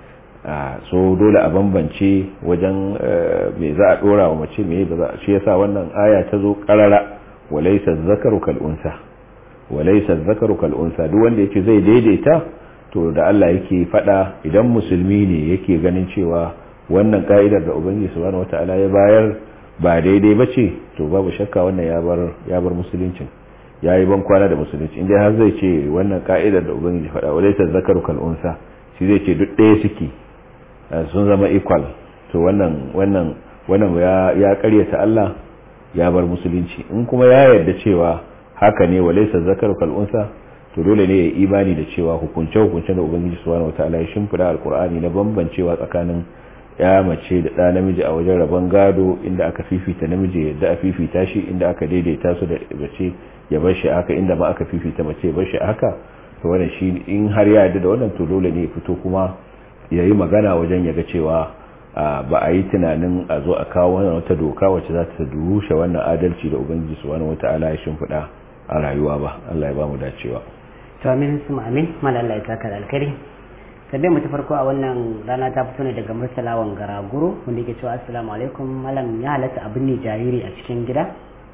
so dole a bambance wajen me za a dora wa mace me ba za shi yasa wannan aya ta zo karara walaysa zakaru kal unsa walaysa zakaru kal unsa duk wanda yake zai daidaita to da Allah yake fada idan musulmi ne yake ganin cewa wannan ka'idar da ubangiji subhanahu wataala ya bayar ba daidai bace to babu shakka wannan ya bar ya bar musuluncin yayi ban kwana da musulunci inda har zai ce wannan ka'idar da ubangiji fada walaysa zakaru kal unsa shi zai ce duk ɗaya suke sun zama equal to wannan wannan wannan ya ya karyata Allah ya bar musulunci in kuma ya yarda cewa haka ne walaysa zakaru kal unsa to dole ne ya imani da cewa hukunce hukunce da ubangiji subhanahu wataala ya shimfida alqur'ani na bambancewa tsakanin ya mace da ɗa namiji a wajen rabon gado inda aka fifita namiji yadda a fifita shi inda aka daidaita su da mace ya bar shi haka inda ma aka fifita mace ya bar shi haka to wannan shi in har ya yarda da wannan to dole ne ya fito kuma ya yi magana wajen ya ga cewa ba a yi tunanin a zo a kawo wannan wata doka wacce za ta rushe wannan adalci da ubangiji subhanahu wataala ya shimfiɗa a rayuwa ba Allah ya ba mu dacewa to amin su amin mal Allah ya saka da alkhairi tabbai mu ta farko a wannan rana ta fito ne daga Murtala Wangara Guru wanda yake cewa assalamu alaikum malam ya halatta abin ne jariri a cikin gida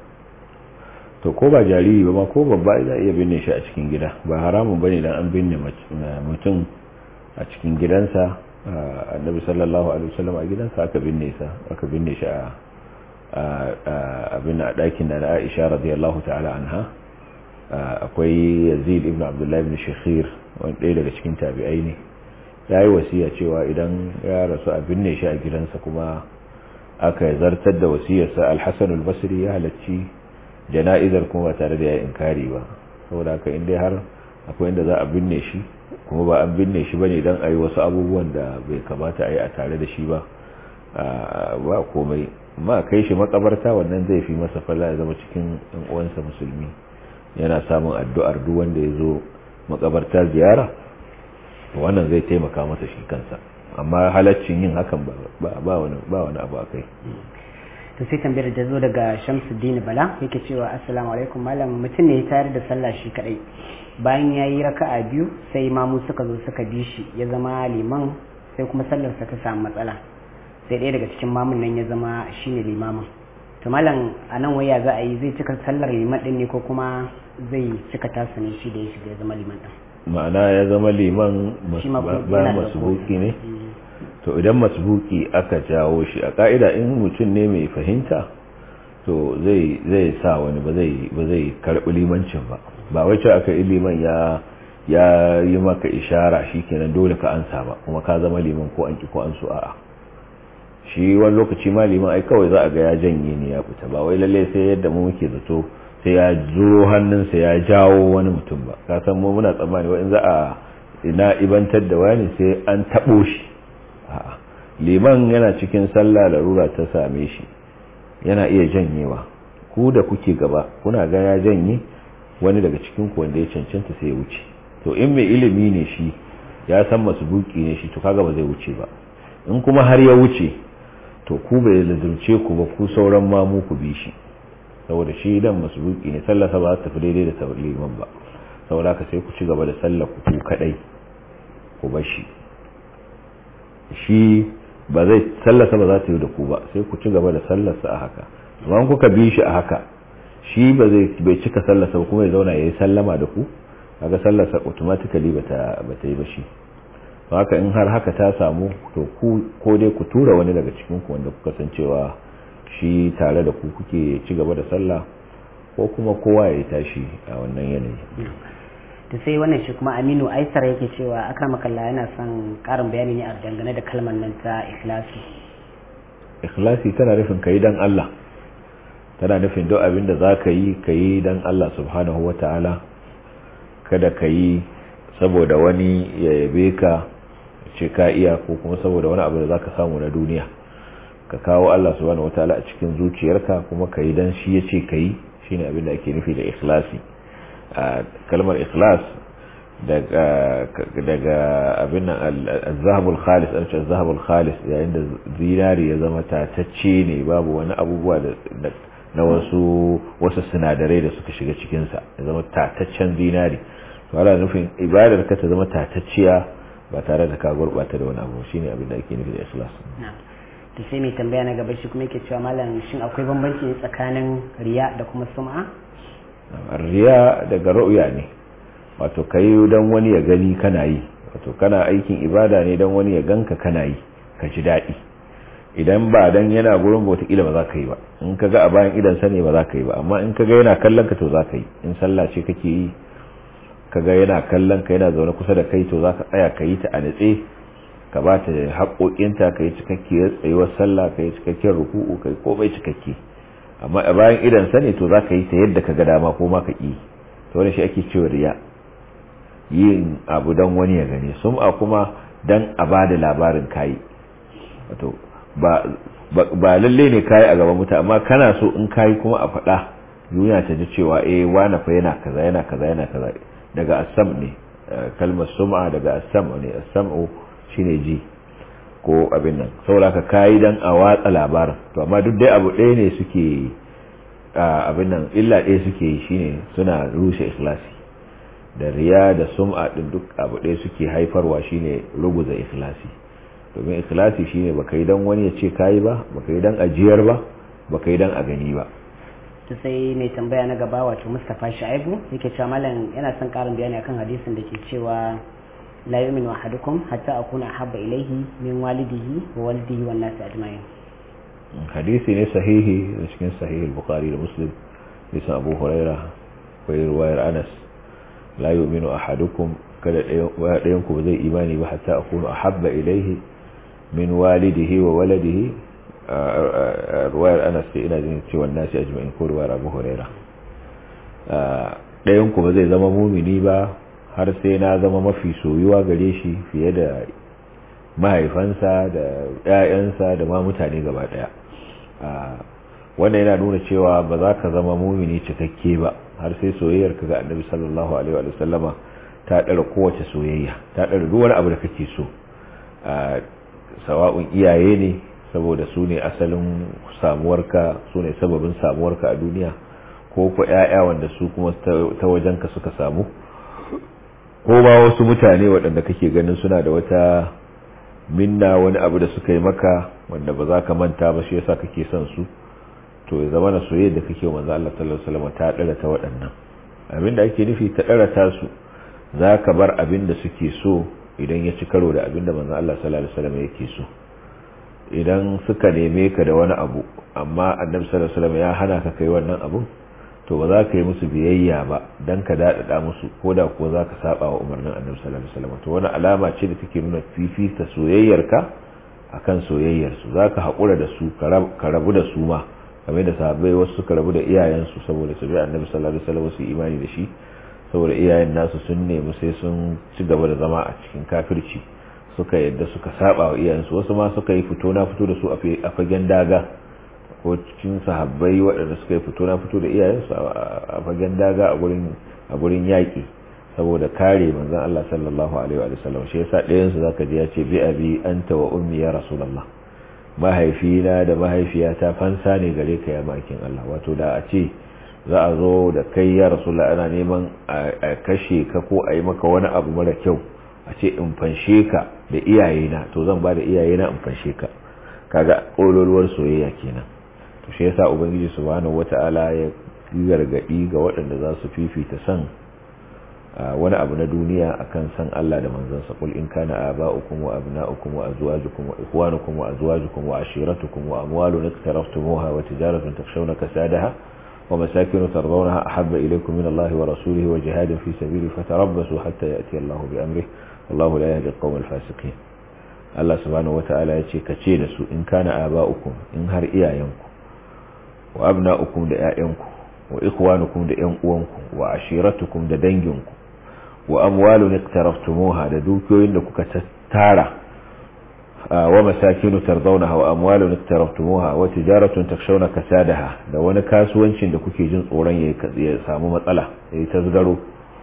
to ko ba jariri ba ma ko babba za iya binne shi a cikin gida ba haramun bane dan an binne mutum a cikin gidansa annabi sallallahu alaihi wasallam a gidansa aka binne sa aka binne shi a abin a dakin da Aisha radiyallahu ta'ala anha akwai Yazid ibn Abdullah ibn Shakhir wanda ɗaya daga cikin tabi'ai ne yayi wasiya cewa idan ya rasu a binne shi a gidansa kuma aka zartar da wasiyarsa Al-Hasan al-Basri ya halacci jana'izar kuma ba tare da ya inkari ba saboda haka in dai har akwai inda za a binne shi kuma ba an binne shi bane dan ayi wasu abubuwan da bai kamata a yi a tare da shi ba ba komai ma kai shi makabarta wannan zai fi masa falla ya zama cikin ɗan uwansa musulmi yana samun addu'ar duk wanda ya zo makabarta ziyara wannan zai taimaka masa shi kansa amma halaccin yin hakan ba wani abu a kai to sai tambayar da zo daga Shamsuddin Bala yake cewa assalamu alaikum malam mutum ne ya tayar da sallah shi kadai bayan ya yi raka'a biyu sai mamu suka zo suka bi shi ya zama liman sai kuma sallarsa ta samu matsala sai ɗaya daga cikin mamun nan ya zama shine limamin to malam a nan waya za a yi zai cika sallar liman din ne ko kuma zai cika tasa ne shi da ya shiga ya zama liman din ma'ana ya zama liman ba masbuki ne to idan masbuki aka jawo shi a ka'ida in mutum ne mai fahimta to zai zai sa wani ba zai ba zai karbi limancin ba ba wai cewa aka yi liman ya ya yi maka ishara shikenan dole ka ansa ba kuma ka zama liman ko an ki ko an so a'a shi wani lokaci ma liman ai kawai za a ga ya janye ne ya fita ba wai lalle sai yadda mu muke zato sai ya zuro hannunsa ya jawo wani mutum ba ka san mu muna tsammani wa in za a ina ibantar da wani sai an tabo shi a'a liman yana cikin sallah larura ta same shi yana iya janyewa ku da kuke gaba kuna ga ya janye wani daga cikin ku wanda ya cancanta sai ya wuce to in mai ilimi ne shi ya san masu buki ne shi to kaga ba zai wuce ba in kuma har ya wuce to ku bai lazumce ku ba ku sauran mamu ku bi shi saboda shi dan masu buki ne sallarsa ba ta tafi daidai da liman ba saboda ka sai ku ci gaba da sallar ku ku kadai ku bar shi shi ba zai sallarsa ba za ta yi da ku ba sai ku ci gaba da sallarsa a haka amma kuka bi shi a haka shi ba zai bai cika sallarsa ba kuma ya zauna ya yi sallama da ku kaga sallarsa automatically ba ta ba ta yi ba shi to haka in har haka ta samu to ku ko dai ku tura wani daga cikin ku wanda kuka san cewa shi tare da ku kuke ci gaba da sallah ko kuma kowa ya tashi a wannan yanayi to sai wannan shi kuma aminu aisar yake cewa akramakalla yana son karin bayani ne a dangane da kalmar nan ta ikhlasi ikhlasi tana nufin kai dan Allah tana nufin duk abin da zaka yi kai dan Allah subhanahu wataala kada ka yi saboda wani ya yabe ka ce ka iya ko kuma saboda wani abu da zaka samu na duniya ka kawo Allah subhanahu wataala a cikin zuciyarka kuma ka yi dan shi yace ka yi shine abin da ake nufi da ikhlasi kalmar ikhlas daga daga abin al-zahabul khalis an ce zahabul khalis yayin da zinari ya zama tatacce ne babu wani abubuwa da na wasu wasu sinadarai da suka shiga cikin sa ya zama tataccen zinari to ana nufin ibadar ka ta zama tatacciya ba tare da ka gurbata da wani abu shine abin da ake nufi da ikhlas to sai mai tambaya na gaba shi kuma yake cewa malam shin akwai bambanci tsakanin riya da kuma sum'a riya daga ru'ya ne wato kai dan wani ya gani kana yi wato kana aikin ibada ne dan wani ya ganka kana yi ka ji daɗi idan ba dan yana gurin bauta kila ba za ka yi ba in ka ga a bayan idan sa ne ba za ka yi ba amma in ka ga yana kallon ka to za ka yi in sallah ce kake yi ka ga yana kallon ka yana zaune kusa da kai to za ka tsaya ka yi ta a natse ka ba ta haƙoƙinta ka yi cikakkiyar tsayuwar sallah ka yi cikakkiyar ruku'u ka yi komai cikakke amma a bayan idan sa ne to za ka yi ta yadda ka ga dama ko ma ka ƙi to wani shi ake cewa riya yin abu don wani ya gani sum'a kuma dan a ba da labarin kayi wato ba lalle ne kayi a gaban mutane amma kana so in kayi kuma a faɗa duniya ta ji cewa eh wani fa yana kaza yana kaza yana kaza daga asam ne kalmar sum'a daga asam ne asam'u shine ji ko abin nan saboda ka kayi dan a watsa labarin to amma duk dai abu ɗaya ne suke abin nan illa ɗaya suke yi shine suna rushe ikhlasi da riya da sum'a din duk abu ɗaya suke haifarwa shine ruguza ikhlasi domin ikhlasi shine baka yi dan wani ya ce kayi ba baka yi dan ajiyar ba baka yi dan a gani ba to sai mai tambaya na gaba wato Mustafa Shaibu yake cewa malam yana son karin bayani akan hadisin da ke cewa la yu'minu ahadukum hatta akuna habba ilayhi min walidihi wa walidihi wan nasi ajma'in hadisi ne sahihi da cikin sahih al-bukhari da muslim bisa abu huraira ko riwayar anas la yu'minu ahadukum kada ɗayan ku zai imani ba hatta akunu ahabba ilayhi min walidihi wa waladihi ruwayar anas ce ina jin cewa nasi ajma'in ko ruwayar abu huraira ɗayan ku ba zai zama mumini ba har sai na zama mafi soyuwa gare shi fiye da mahaifansa da ‘ya'yansa da ma mutane gaba ɗaya wannan yana nuna cewa ba za ka zama mumini cikakke ba har sai soyayyar ka ga annabi sallallahu alaihi wa sallama ta ɗara kowace soyayya ta ɗara duk wani abu da kake so sawa'un iyaye ne saboda su ne asalin samuwarka su ne sababin samuwarka a duniya ko ku ‘ya'ya wanda su kuma ta wajenka suka samu ko ba wasu mutane waɗanda kake ganin suna da wata minna wani abu da suka yi maka wanda ba za ka manta ba shi yasa kake son su to ya zama na soyayya da kake manzo Allah sallallahu alaihi wasallam ta dara ta waɗannan abinda ake nufi ta dara ta su za ka bar abin da suke so idan ya ci karo da abin da manzo Allah sallallahu alaihi wasallam yake so idan suka neme ka da wani abu amma annabi sallallahu alaihi wasallam ya hana ka kai wannan abun to ba za ka yi musu biyayya ba dan ka daɗaɗa musu ko da kuwa za ka saba wa umarnin annabi sallallahu alaihi wasallam to wani alama ce da take nuna fifita soyayyarka akan soyayyarsu za ka haƙura da su ka rabu da su ma kamar da sahabbai wasu suka rabu da iyayensu saboda su bi annabi sallallahu alaihi wasallam su imani da shi saboda iyayen nasu sun nemi sai sun ci gaba da zama a cikin kafirci suka yadda suka saba wa iyayensu wasu ma suka yi fito na fito da su a fagen daga ko cikin sahabbai waɗanda suka yi fito na fito da iyayensu a fagen daga a gurin a gurin yaƙi saboda kare manzon Allah sallallahu alaihi wa sallam shi yasa ɗayan su zaka ji ya ce bi abi anta wa ummi ya rasulullah mahaifina da mahaifiyata fansa ne gare ka ya makin Allah wato da a ce za a zo da kai ya rasulullah ana neman a kashe ka ko a yi maka wani abu mara kyau a ce in fanshe ka da iyayena to zan ba da iyayena in fanshe ka kaga kololuwar soyayya kenan to shi yasa ubangiji subhanahu wata'ala ya gargadi ga waɗanda za su fifita san wani abu na duniya akan san Allah da manzansa qul in kana aba'ukum wa abna'ukum wa azwajukum wa ikhwanukum wa azwajukum wa ashiratukum wa amwalun iktaraftumuha wa tijaratun takshawna kasadaha wa masakin tardawnaha ahabba ilaykum min Allah wa rasulihi wa jihadin fi sabili fatarabbasu hatta ya'ti Allah bi amrihi wallahu la yahdi al-qawm al-fasiqin Allah subhanahu wata'ala ya ce kace da su in kana aba'ukum in har iyayenku wa abna'ukum da 'ya'yanku wa ikhwanukum da 'yan uwanku wa ashiratukum da danginku wa amwalun iktaraftumuha da dukiyoyin da kuka tara wa masakinu tardawnaha wa amwalun iktaraftumuha wa tijaratun takshawna kasadaha da wani kasuwancin da kuke jin tsoron ya samu matsala yayi tasgaro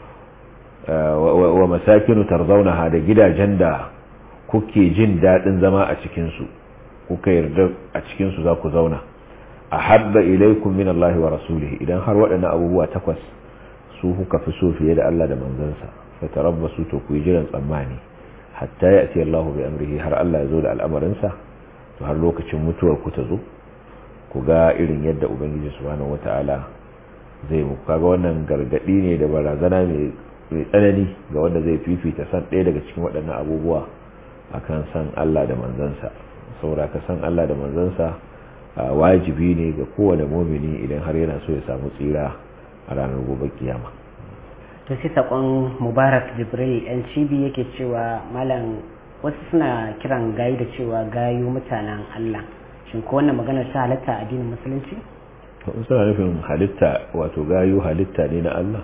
wa masakinu tardawnaha da gidajen da kuke jin dadin zama a cikin su kuka yarda a cikin su za ku zauna ahabba ilaykum min Allah wa rasulihi idan har waɗannan abubuwa takwas su kuka fi so fiye da Allah da manzansa fa tarabbasu to ku yi jiran tsammani hatta ya'ti Allah bi amrihi har Allah ya zo da al'amarinsa to har lokacin mutuwar ku ta zo ku ga irin yadda ubangiji subhanahu wata'ala zai muku kaga wannan gargadi ne da barazana mai tsanani ga wanda zai fifita san ɗaya daga cikin waɗannan abubuwa akan san Allah da manzansa saboda ka san Allah da manzansa wajibi ne ga kowane mumini idan har yana so ya samu tsira a ranar gobe kiyama to sai sakon mubarak jibril yan cibi yake cewa malam wasu suna kiran gayu da cewa gayu mutanen allah shin ko wannan maganar ta halatta a addinin musulunci suna nufin halitta wato gayu halitta ne na allah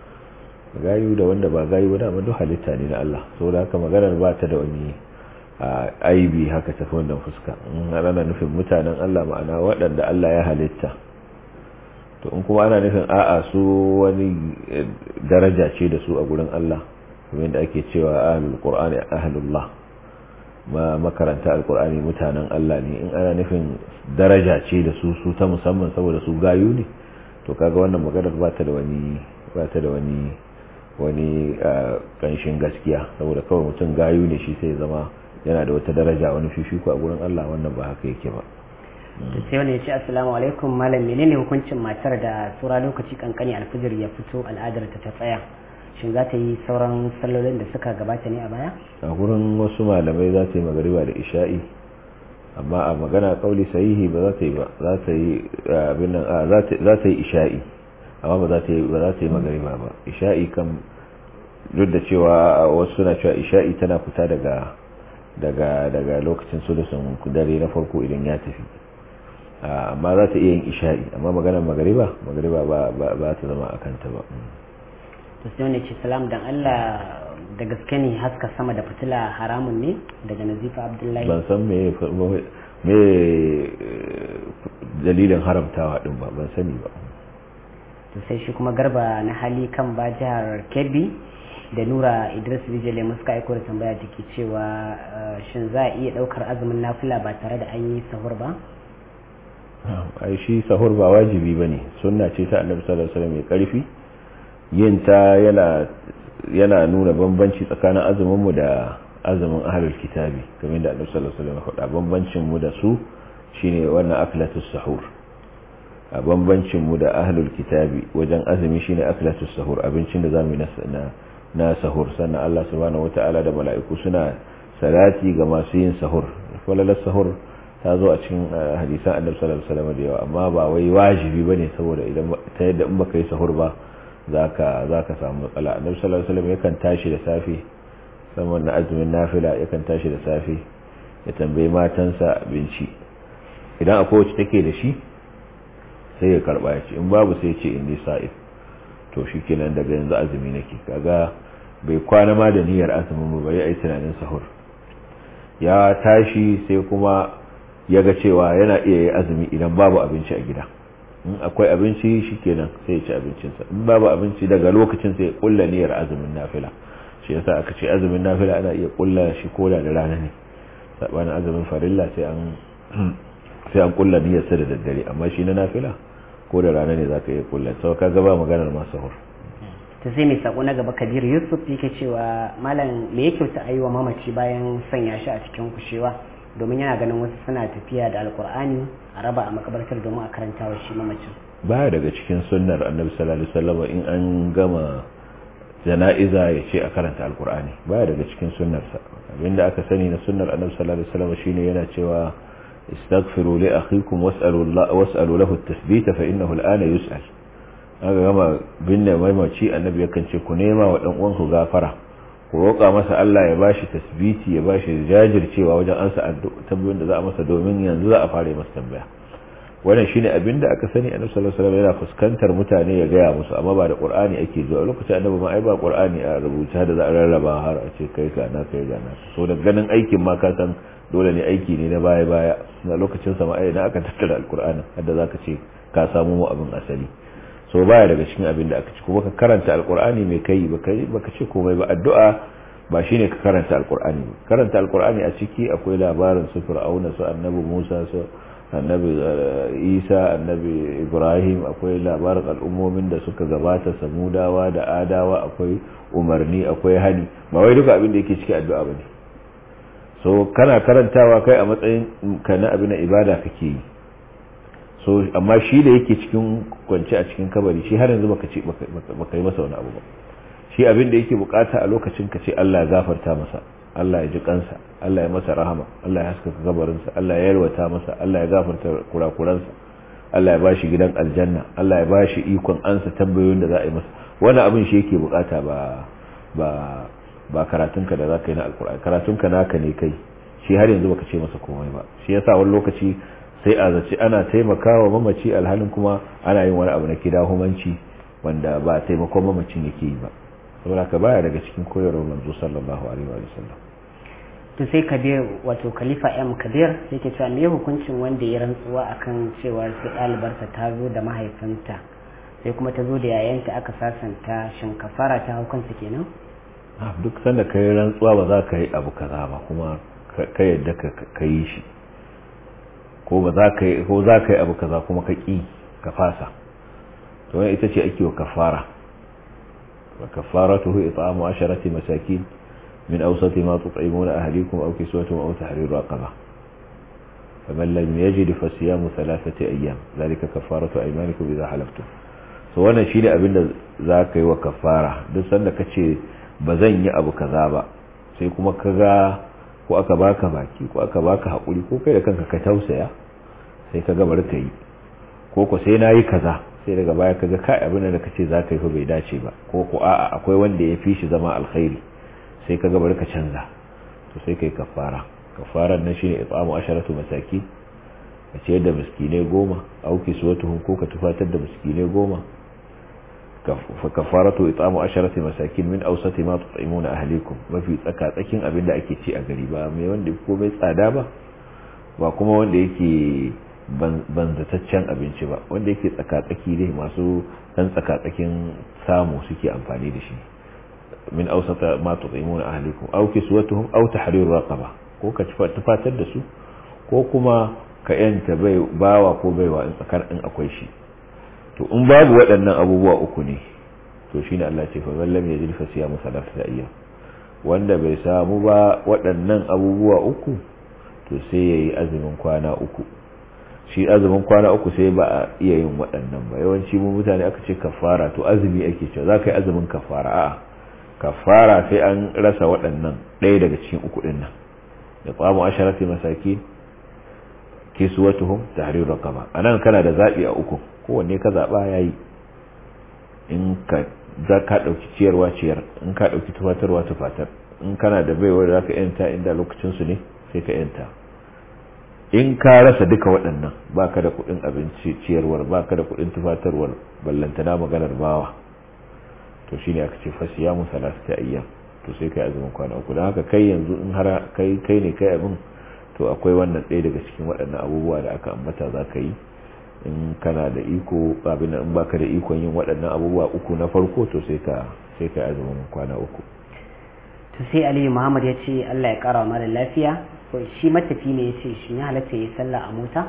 gayu da wanda ba gayu ba duk halitta ne na allah saboda haka maganar ba ta da wani aibi haka tafi wannan fuska in ana nufin mutanen allah ma'ana waɗanda allah ya halitta to in kuma ana nufin a'a su wani daraja ce da su a gurin Allah kuma yadda ake cewa ahlul qur'ani ahlullah ma makaranta alqur'ani mutanen Allah ne in ana nufin daraja ce da su su ta musamman saboda su gayu ne to kaga wannan maganar ba ta da wani ba ta da wani wani kanshin gaskiya saboda kawai mutum gayu ne shi sai zama yana da wata daraja wani fifiko a gurin Allah wannan ba haka yake ba da sai wani ya ce assalamu alaikum malam menene hukuncin matar da tsura lokaci kankani alfijir ya fito al'adar ta ta tsaya shin za ta yi sauran sallolin da suka gabata ne a baya a gurin wasu malamai za ta yi magariba da isha'i amma a magana kauli sahihi ba za ta yi ba za ta yi abin nan za ta yi isha'i amma ba za ta yi ba za ta yi magariba ba isha'i kan duk da cewa wasu suna cewa isha'i tana fita daga daga daga lokacin sulusun dare na farko idan ya tafi amma za ta iya yin isha'i amma maganar magariba magariba ba ta zama a kanta ba to sai wani ce salam dan Allah da gaske ne haska sama da fitila haramun ne daga nazifa abdullahi ban san me me dalilin haramtawa din ba ban sani ba to sai shi kuma garba na hali kan ba jihar kebbi da nura idris bijile muska aiko da tambaya take cewa shin za a iya daukar azumin nafila ba tare da an yi sahur ba ai shi sahur ba wajibi bane sunna ce ta annabi sallallahu alaihi wasallam mai karfi yin ta yana yana nuna bambanci tsakanin azumin mu da azumin ahlul kitabi kamar da annabi sallallahu alaihi wasallam ya faɗa bambancin mu da su shine wannan aklatus sahur a bambancin mu da ahlul kitabi wajen azumi shine aklatus sahur abincin da zamu na na sahur sannan Allah subhanahu wataala da mala'iku suna salati ga masu yin sahur falalar sahur ta zo a cikin hadisan annabi sallallahu alaihi wasallam da yawa amma ba wai wajibi bane saboda idan ta yadda in baka yi sahur ba zaka zaka samu matsala annabi sallallahu alaihi wasallam yakan tashi da safe saman na azumin nafila yakan tashi da safe ya tambayi matansa abinci idan akwai wacce take da shi sai ya karba ya ce in babu sai ya ce inni sa'id to shikenan daga yanzu azumi nake kaga bai kwana ma da niyyar azumin ba bai yi tunanin sahur ya tashi sai kuma ya ga cewa yana iya yi azumi idan babu abinci a gida in akwai abinci shikenan sai ya ci abincinsa in babu abinci daga lokacin sai ya kulla niyyar azumin nafila shi yasa aka ce azumin nafila ana iya kulla shi koda da rana ne sabanin azumin farilla sai an sai an kulla niyyar sa da daddare amma shi na nafila ko da rana ne zaka iya kulla sau ka gaba maganar masu hur ta sai mai sako na gaba kabir yusuf yake cewa malam me yake ta ayi wa mamaci bayan sanya shi a cikin kushewa domin yana ganin wasu suna tafiya da alkur'ani a raba a makabartar domin a karanta wa shi mamacin baya daga cikin sunnar annabi sallallahu alaihi wasallam in an gama jana'iza ya ce a karanta alkur'ani baya daga cikin sunnarsa abinda aka sani na sunnar annabi sallallahu alaihi wasallam shine yana cewa istaghfiru li akhikum was'alu was'alu lahu at-tathbita fa innahu al-ana yus'al aka gama binne maimaci annabi yakan ce ku nema wa dan uwanku gafara ku roƙa masa Allah ya bashi tasbiti ya bashi jajircewa wajen ansa tambayoyin da za a masa domin yanzu za a fara masa tambaya wannan shine abinda aka sani annabi sallallahu alaihi wasallam yana fuskantar mutane ya gaya musu amma ba da qur'ani ake zuwa lokacin annabi ma ai ba qur'ani a rubuta da za a rarraba har a ce kai ka na kai ga na so da ganin aikin ma ka san dole ne aiki ne na baya baya na lokacin sa ma ai na aka tattara alqur'ani hadda zaka ce ka samu mu abin asali so baya daga cikin abin da aka ci kuma ka karanta alkur'ani mai kai baka ce komai ba addu'a ba shine ka karanta alkur'ani ba karanta alkur'ani a ciki akwai labarin su fir'auna su annabi Musa su annabi Isa annabi Ibrahim akwai labarin al'ummomin da suka gabata samudawa da adawa akwai umarni akwai hani ba wai duka abin da yake ciki addu'a bane so kana karantawa kai a matsayin ka na abin ibada kake yi so amma shi da yake cikin kwance a cikin kabari shi har yanzu baka ce baka yi masa wani abu ba shi abin da yake bukata a lokacin ka ce Allah ya gafarta masa Allah ya ji kansa Allah ya masa rahama Allah ya haskaka kabarinsa Allah ya yalwata masa Allah ya gafarta kurakuransa Allah ya bashi gidan aljanna Allah ya bashi ikon ansa tambayoyin da za a yi masa wani abin shi yake bukata ba ba ba karatunka da zaka yi na alkur'ani karatunka naka ne kai shi har yanzu baka ce masa komai ba shi yasa wani lokaci sai a zaci ana taimakawa mamaci alhalin kuma ana yin wani abu na kidahumanci wanda ba taimakon mamacin yake yi ba saboda ka baya daga cikin koyarwar manzo sallallahu alaihi wa sallam to sai kabir wato khalifa m kabir yake cewa me hukuncin wanda ya rantsuwa akan cewa sai ɗalibarsa ta zo da mahaifinta sai kuma ta zo da yayanta aka sasanta shin kafara ta hukunta kenan duk sanda ka yi rantsuwa ba za ka yi abu kaza ba kuma ka yadda ka yi shi ko ba za ka yi ko za ka yi abu kaza kuma ka ƙi ka fasa to wani ita ce ake wa kafara wa kafaratuhu it'amu asharati masakin min awsati ma tut'imuna ahlikum aw kiswatuhum aw tahriru raqaba faman lam yajid fa siyamu thalathati ayyam zalika kafaratu aymanikum idha halaftum so wannan shine abin da za ka yi wa kafara duk sanda ka ce ba zan yi abu kaza ba sai kuma ka ga ko aka baka baki ko aka baka haƙuri ko kai da kanka ka tausaya sai ka gabar ka yi ko ko sai na yi kaza sai daga baya ka ga kai abin da ka ce za ka yi fa bai dace ba ko ko a'a akwai wanda ya fi shi zama alkhairi sai ka gabar ka canza to sai kai kafara kafaran nan shine it'amu asharatu masaki ka ce da miskinai goma auki suwatuhum ko ka tufatar da miskinai goma فكفارته إطعام عشرة مساكين من أوسط ما تطعمون أهليكم mafi tsakatsakin abin da ake ci a gari ba mai wanda ko mai tsada ba ba kuma wanda yake banzataccen abinci ba wanda yake tsakatsaki ne masu dan tsakatsakin samu suke amfani da shi min awsata ma tut'imuna ahlikum aw kiswatuhum aw tahriru raqaba ko ka tufatar da su ko kuma ka yanta bai bawa ko baiwa in tsakar in akwai shi to in babu waɗannan abubuwa uku ne to shine Allah ce fa wallam yajid fa siyamu salatata ayyam wanda bai samu ba waɗannan abubuwa uku to sai yayi azumin kwana uku shi azumin kwana uku sai ba a iya yin waɗannan ba yawanci mu mutane aka ce kafara to azumi ake cewa za ka yi azumin kafara a'a kafara sai an rasa waɗannan ɗaya daga cikin uku ɗin nan da tsamu asharati masakin kiswatuhum tahrir raqaba anan kana da zabi a uku kowanne ka zaba yayi in ka za ka dauki ciyarwa ciyar in ka dauki tufatarwa tufatar in kana da baiwar da zaka yanta inda lokacin su ne sai ka yanta in ka rasa duka waɗannan baka da kuɗin abinci ciyarwar baka da kuɗin tufatarwar ballantana maganar bawa to shine aka ce fasiyamu salasata ayyam to sai kai azumin kwana uku don haka kai yanzu in har kai kai ne kai abin to akwai wannan ɗaya daga cikin waɗannan abubuwa da aka ambata za ka yi in kana da iko abin in baka da ikon yin waɗannan abubuwa uku na farko to sai ka sai ka azumin kwana uku to sai aliyu muhammad ya ce allah ya kara mara lafiya shi matafi ne ya ce shi ya halatta ya yi sallah a mota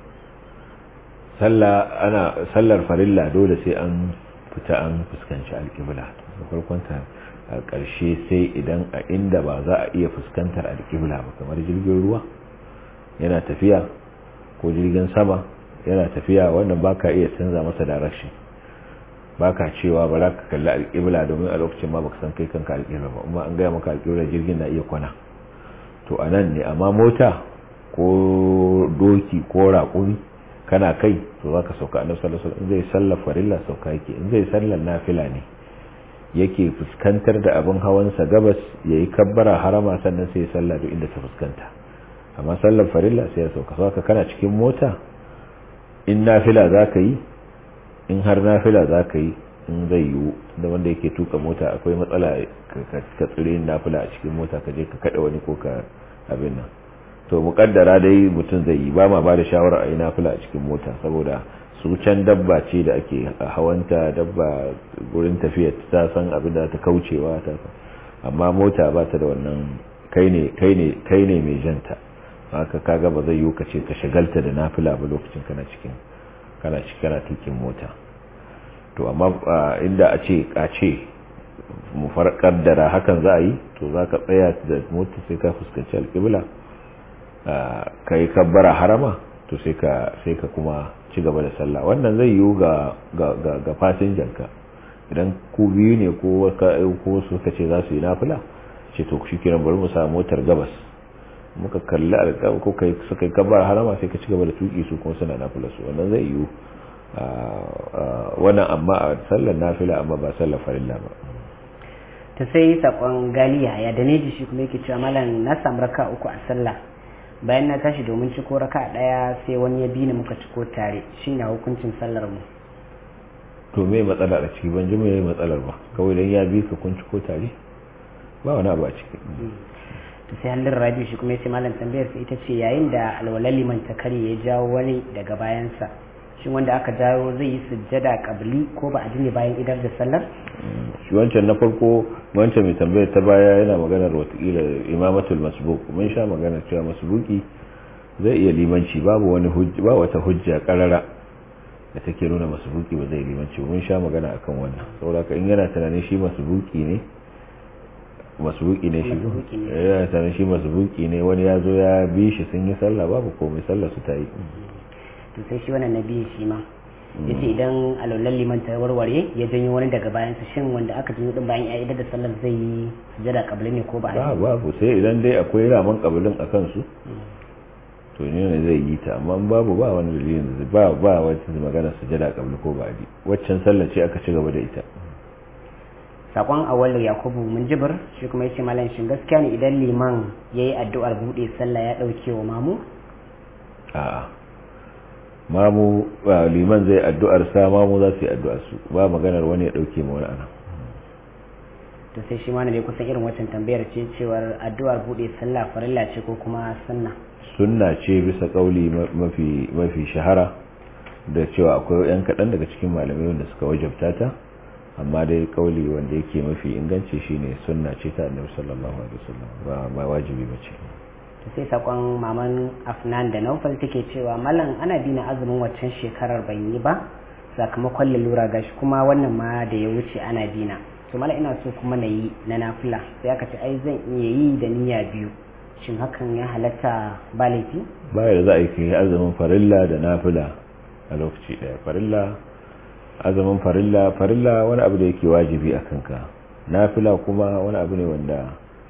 sallah ana sallar farilla dole sai an fita an fuskanci alƙibla da farkon ta a ƙarshe sai idan a inda ba za a iya fuskantar alƙibla ba kamar jirgin ruwa yana tafiya ko jirgin sama yana tafiya wannan baka iya canza masa direction baka cewa ba za ka kalli alƙibla domin a lokacin ma baka san kai kanka alƙibla ba amma an gaya maka alƙibla jirgin na iya kwana to a nan ne amma mota ko doki ko raƙumi kana kai to za ka sauka annabi sallallahu alaihi wasallam zai sallar farilla sauka yake in zai sallar nafila ne yake fuskantar da abin hawansa gabas yayi kabbara harama sannan sai ya salla duk inda ta fuskanta amma sallar farilla sai ya sauka saka kana cikin mota in nafila za ka yi in har nafila za ka yi in zai yiwu da wanda yake tuka mota akwai matsala ka tsire nafila a cikin mota ka je ka kada wani ko ka abin nan to mukaddara dai mutum zai yi ba ma ba da shawara a yi nafila a cikin mota saboda su can dabba ce da ake hawanta dabba gurin tafiya ta san abin da ta kaucewa ta amma mota ba ta da wannan kai ne kai ne kai ne mai janta haka kaga ba zai yiwu ka ce ka shagalta da nafila ba lokacin kana cikin kana cikin kana tukin mota to amma inda a ce a ce mu farkar da hakan za a yi to za ka tsaya da mota sai ka fuskanci alƙibla ka yi kabbara harama to sai ka sai ka kuma ci gaba da sallah wannan zai yiwu ga ga ga fasinjanka idan ku biyu ne ko ko suka ce za su yi nafila ce to shi kiran bari mu sa motar gabas muka kalli alƙa ko kai suka yi kabbara harama sai ka ci gaba da tuki su kuma suna nafila su wannan zai yiwu wannan amma a sallar nafila amma ba sallar farilla ba ta sai sakon galiya ya da neji shi kuma yake cewa malam na samu raka uku a sallah bayan na tashi domin ciko raka daya sai wani ya bi ni muka ciko tare shi na hukuncin sallar mu to me matsala a ciki ban ji me matsalar ba kawai dan ya bi ka kun ciko tare ba wani abu a ciki to sai halin rabi shi kuma yace malam tambayar sa ita ce yayin da alwalal liman ta kare ya jawo wani daga bayansa shin wanda aka jawo zai yi sujjada kabli ko ba a ne bayan idar da sallar shi wancan na farko wancan mai tambayar ta baya yana maganar watakila imamatul masbuk mun sha maganar cewa masbuki zai iya limanci babu wani hujja ba wata hujja karara da take nuna masbuki ba zai limanci mun sha magana akan wannan saboda in yana tunanin shi masbuki ne masbuki ne shi yana tunanin shi masbuki ne wani ya zo ya bi shi sun yi sallah babu komai sallah su ta yi to sai shi wannan nabi shi ma yace idan alwallan liman ta warware ya janyo wani daga bayan sa shin wanda aka janyo din bayan ya idar da sallar zai yi sujada kabli ne ko ba ba babu sai idan dai akwai raman kabilin a kansu to ne ne zai yi ta amma babu ba wani dalilin da ba ba wata magana sujada kabli ko ba di waccan sallar ce aka ci gaba da ita sakon awal yakubu mun jibir shi kuma yace malam shin gaskiya ne idan liman yayi addu'ar bude sallah ya dauke wa mamu a'a mamu liman zai addu'ar sa mamu za su yi addu'ar su ba maganar wani ya dauke ma wani ana to sai shi ma ne kusan irin wancan tambayar ce cewar addu'ar bude sallah farilla ce ko kuma sunna sunna ce bisa kauli mafi mafi shahara da cewa akwai yan kaɗan daga cikin malamai wanda suka wajabta ta amma dai kauli wanda yake mafi inganci shine sunna ce ta annabi sallallahu alaihi wasallam ba ba wajibi bace to sai sakon maman afnan da naufal take cewa mallam ana bina azumin waccan shekarar ban yi ba sakamakon lalura gashi kuma wannan ma da ya wuce ana bina to mallam ina so kuma na yi na nafila sai aka ce ai zan iya yi da niyya biyu shin hakan ya halatta ba laifi ba da za a yi azumin farilla da nafila a lokaci daya farilla azumin farilla farilla wani abu da yake wajibi a kanka nafila kuma wani abu ne wanda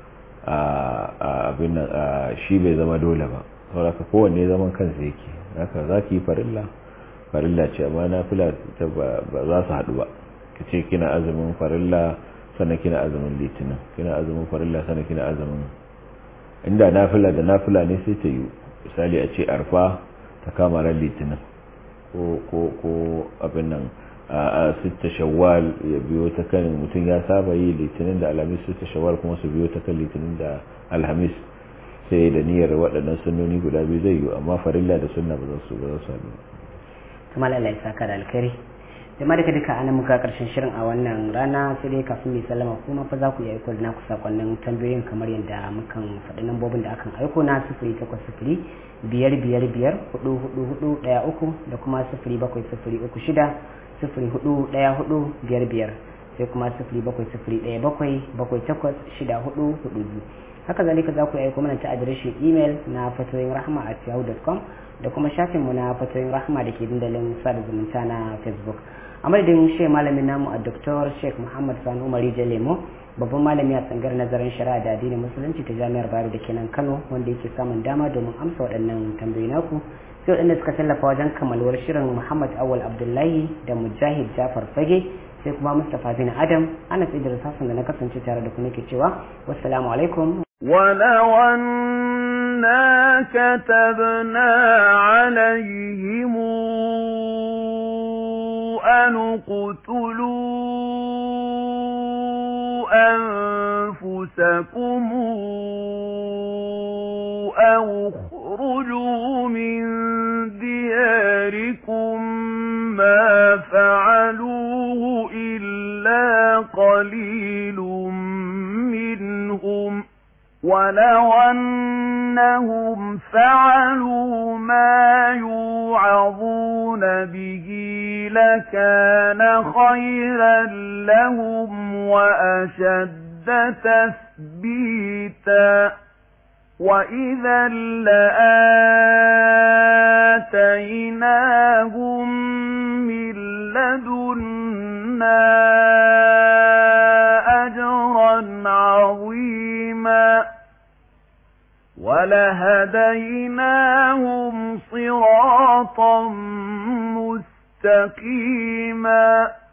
abin nan shi bai zama dole ba saboda kowanne zaman kansa yake haka za ki yi farilla farilla ce amma na fila ba za su haɗu ba ka ce kina azumin farilla sannan kina azumin litinin kina azumin farilla sannan kina azumin inda nafila da nafila ne sai ta yi misali a ce arfa ta kama ran litinin ko abin nan a sitta shawwal ya biyo ta kan mutum ya saba yi litinin da alhamis sitta shawwal kuma su biyo ta kan litinin da alhamis sai da niyyar waɗannan sunnoni guda biyu zai yi amma farilla da sunna ba za su ba za su haɗu kuma Allah ya saka da alkhairi jama'a duka duka ana muka karshen shirin a wannan rana sai dai kafin mai sallama kuma fa za ku yi aiko da naku sakonnin tambayoyin kamar yadda mukan faɗi lambobin da akan aiko na sifiri takwas sifiri biyar biyar biyar hudu hudu hudu ɗaya uku da kuma sifiri bakwai sifiri uku shida sifiri hudu ɗaya hudu biyar biyar sai kuma sifiri bakwai sifiri ɗaya bakwai bakwai takwas shida hudu hudu biyu haka zalika za ku yi aiko mana ta adireshin imel na fatoyin rahama at yahoo.com da kuma shafinmu na fatoyin rahama da ke dandalin sada zumunta na facebook a madadin shi malamin namu a Dr. Sheikh Muhammad Sani Umari Jalemo babban malami a tsangar nazarin shari'a da addinin musulunci ta jami'ar Bayero da ke nan Kano wanda yake samun dama domin amsa waɗannan tambayoyi naku sai waɗanda suka tallafa wajen kammaluwar shirin Muhammad Awal Abdullahi da Mujahid Jafar Fage sai kuma Mustapha bin Adam ana Idris Hassan da na kasance tare da ku nake cewa wassalamu alaikum ولو أنا كتبنا عليهم أن اقتلوا أنفسكم أو اخرجوا من دياركم ما فعلوه إلا قليل منهم ولو أنهم فعلوا ما يوعظون به لكان خيرا لهم وأشد تثبيتا وإذا لآتيناهم من لدنا أجرا عظيما ولهديناهم صراطا مستقيما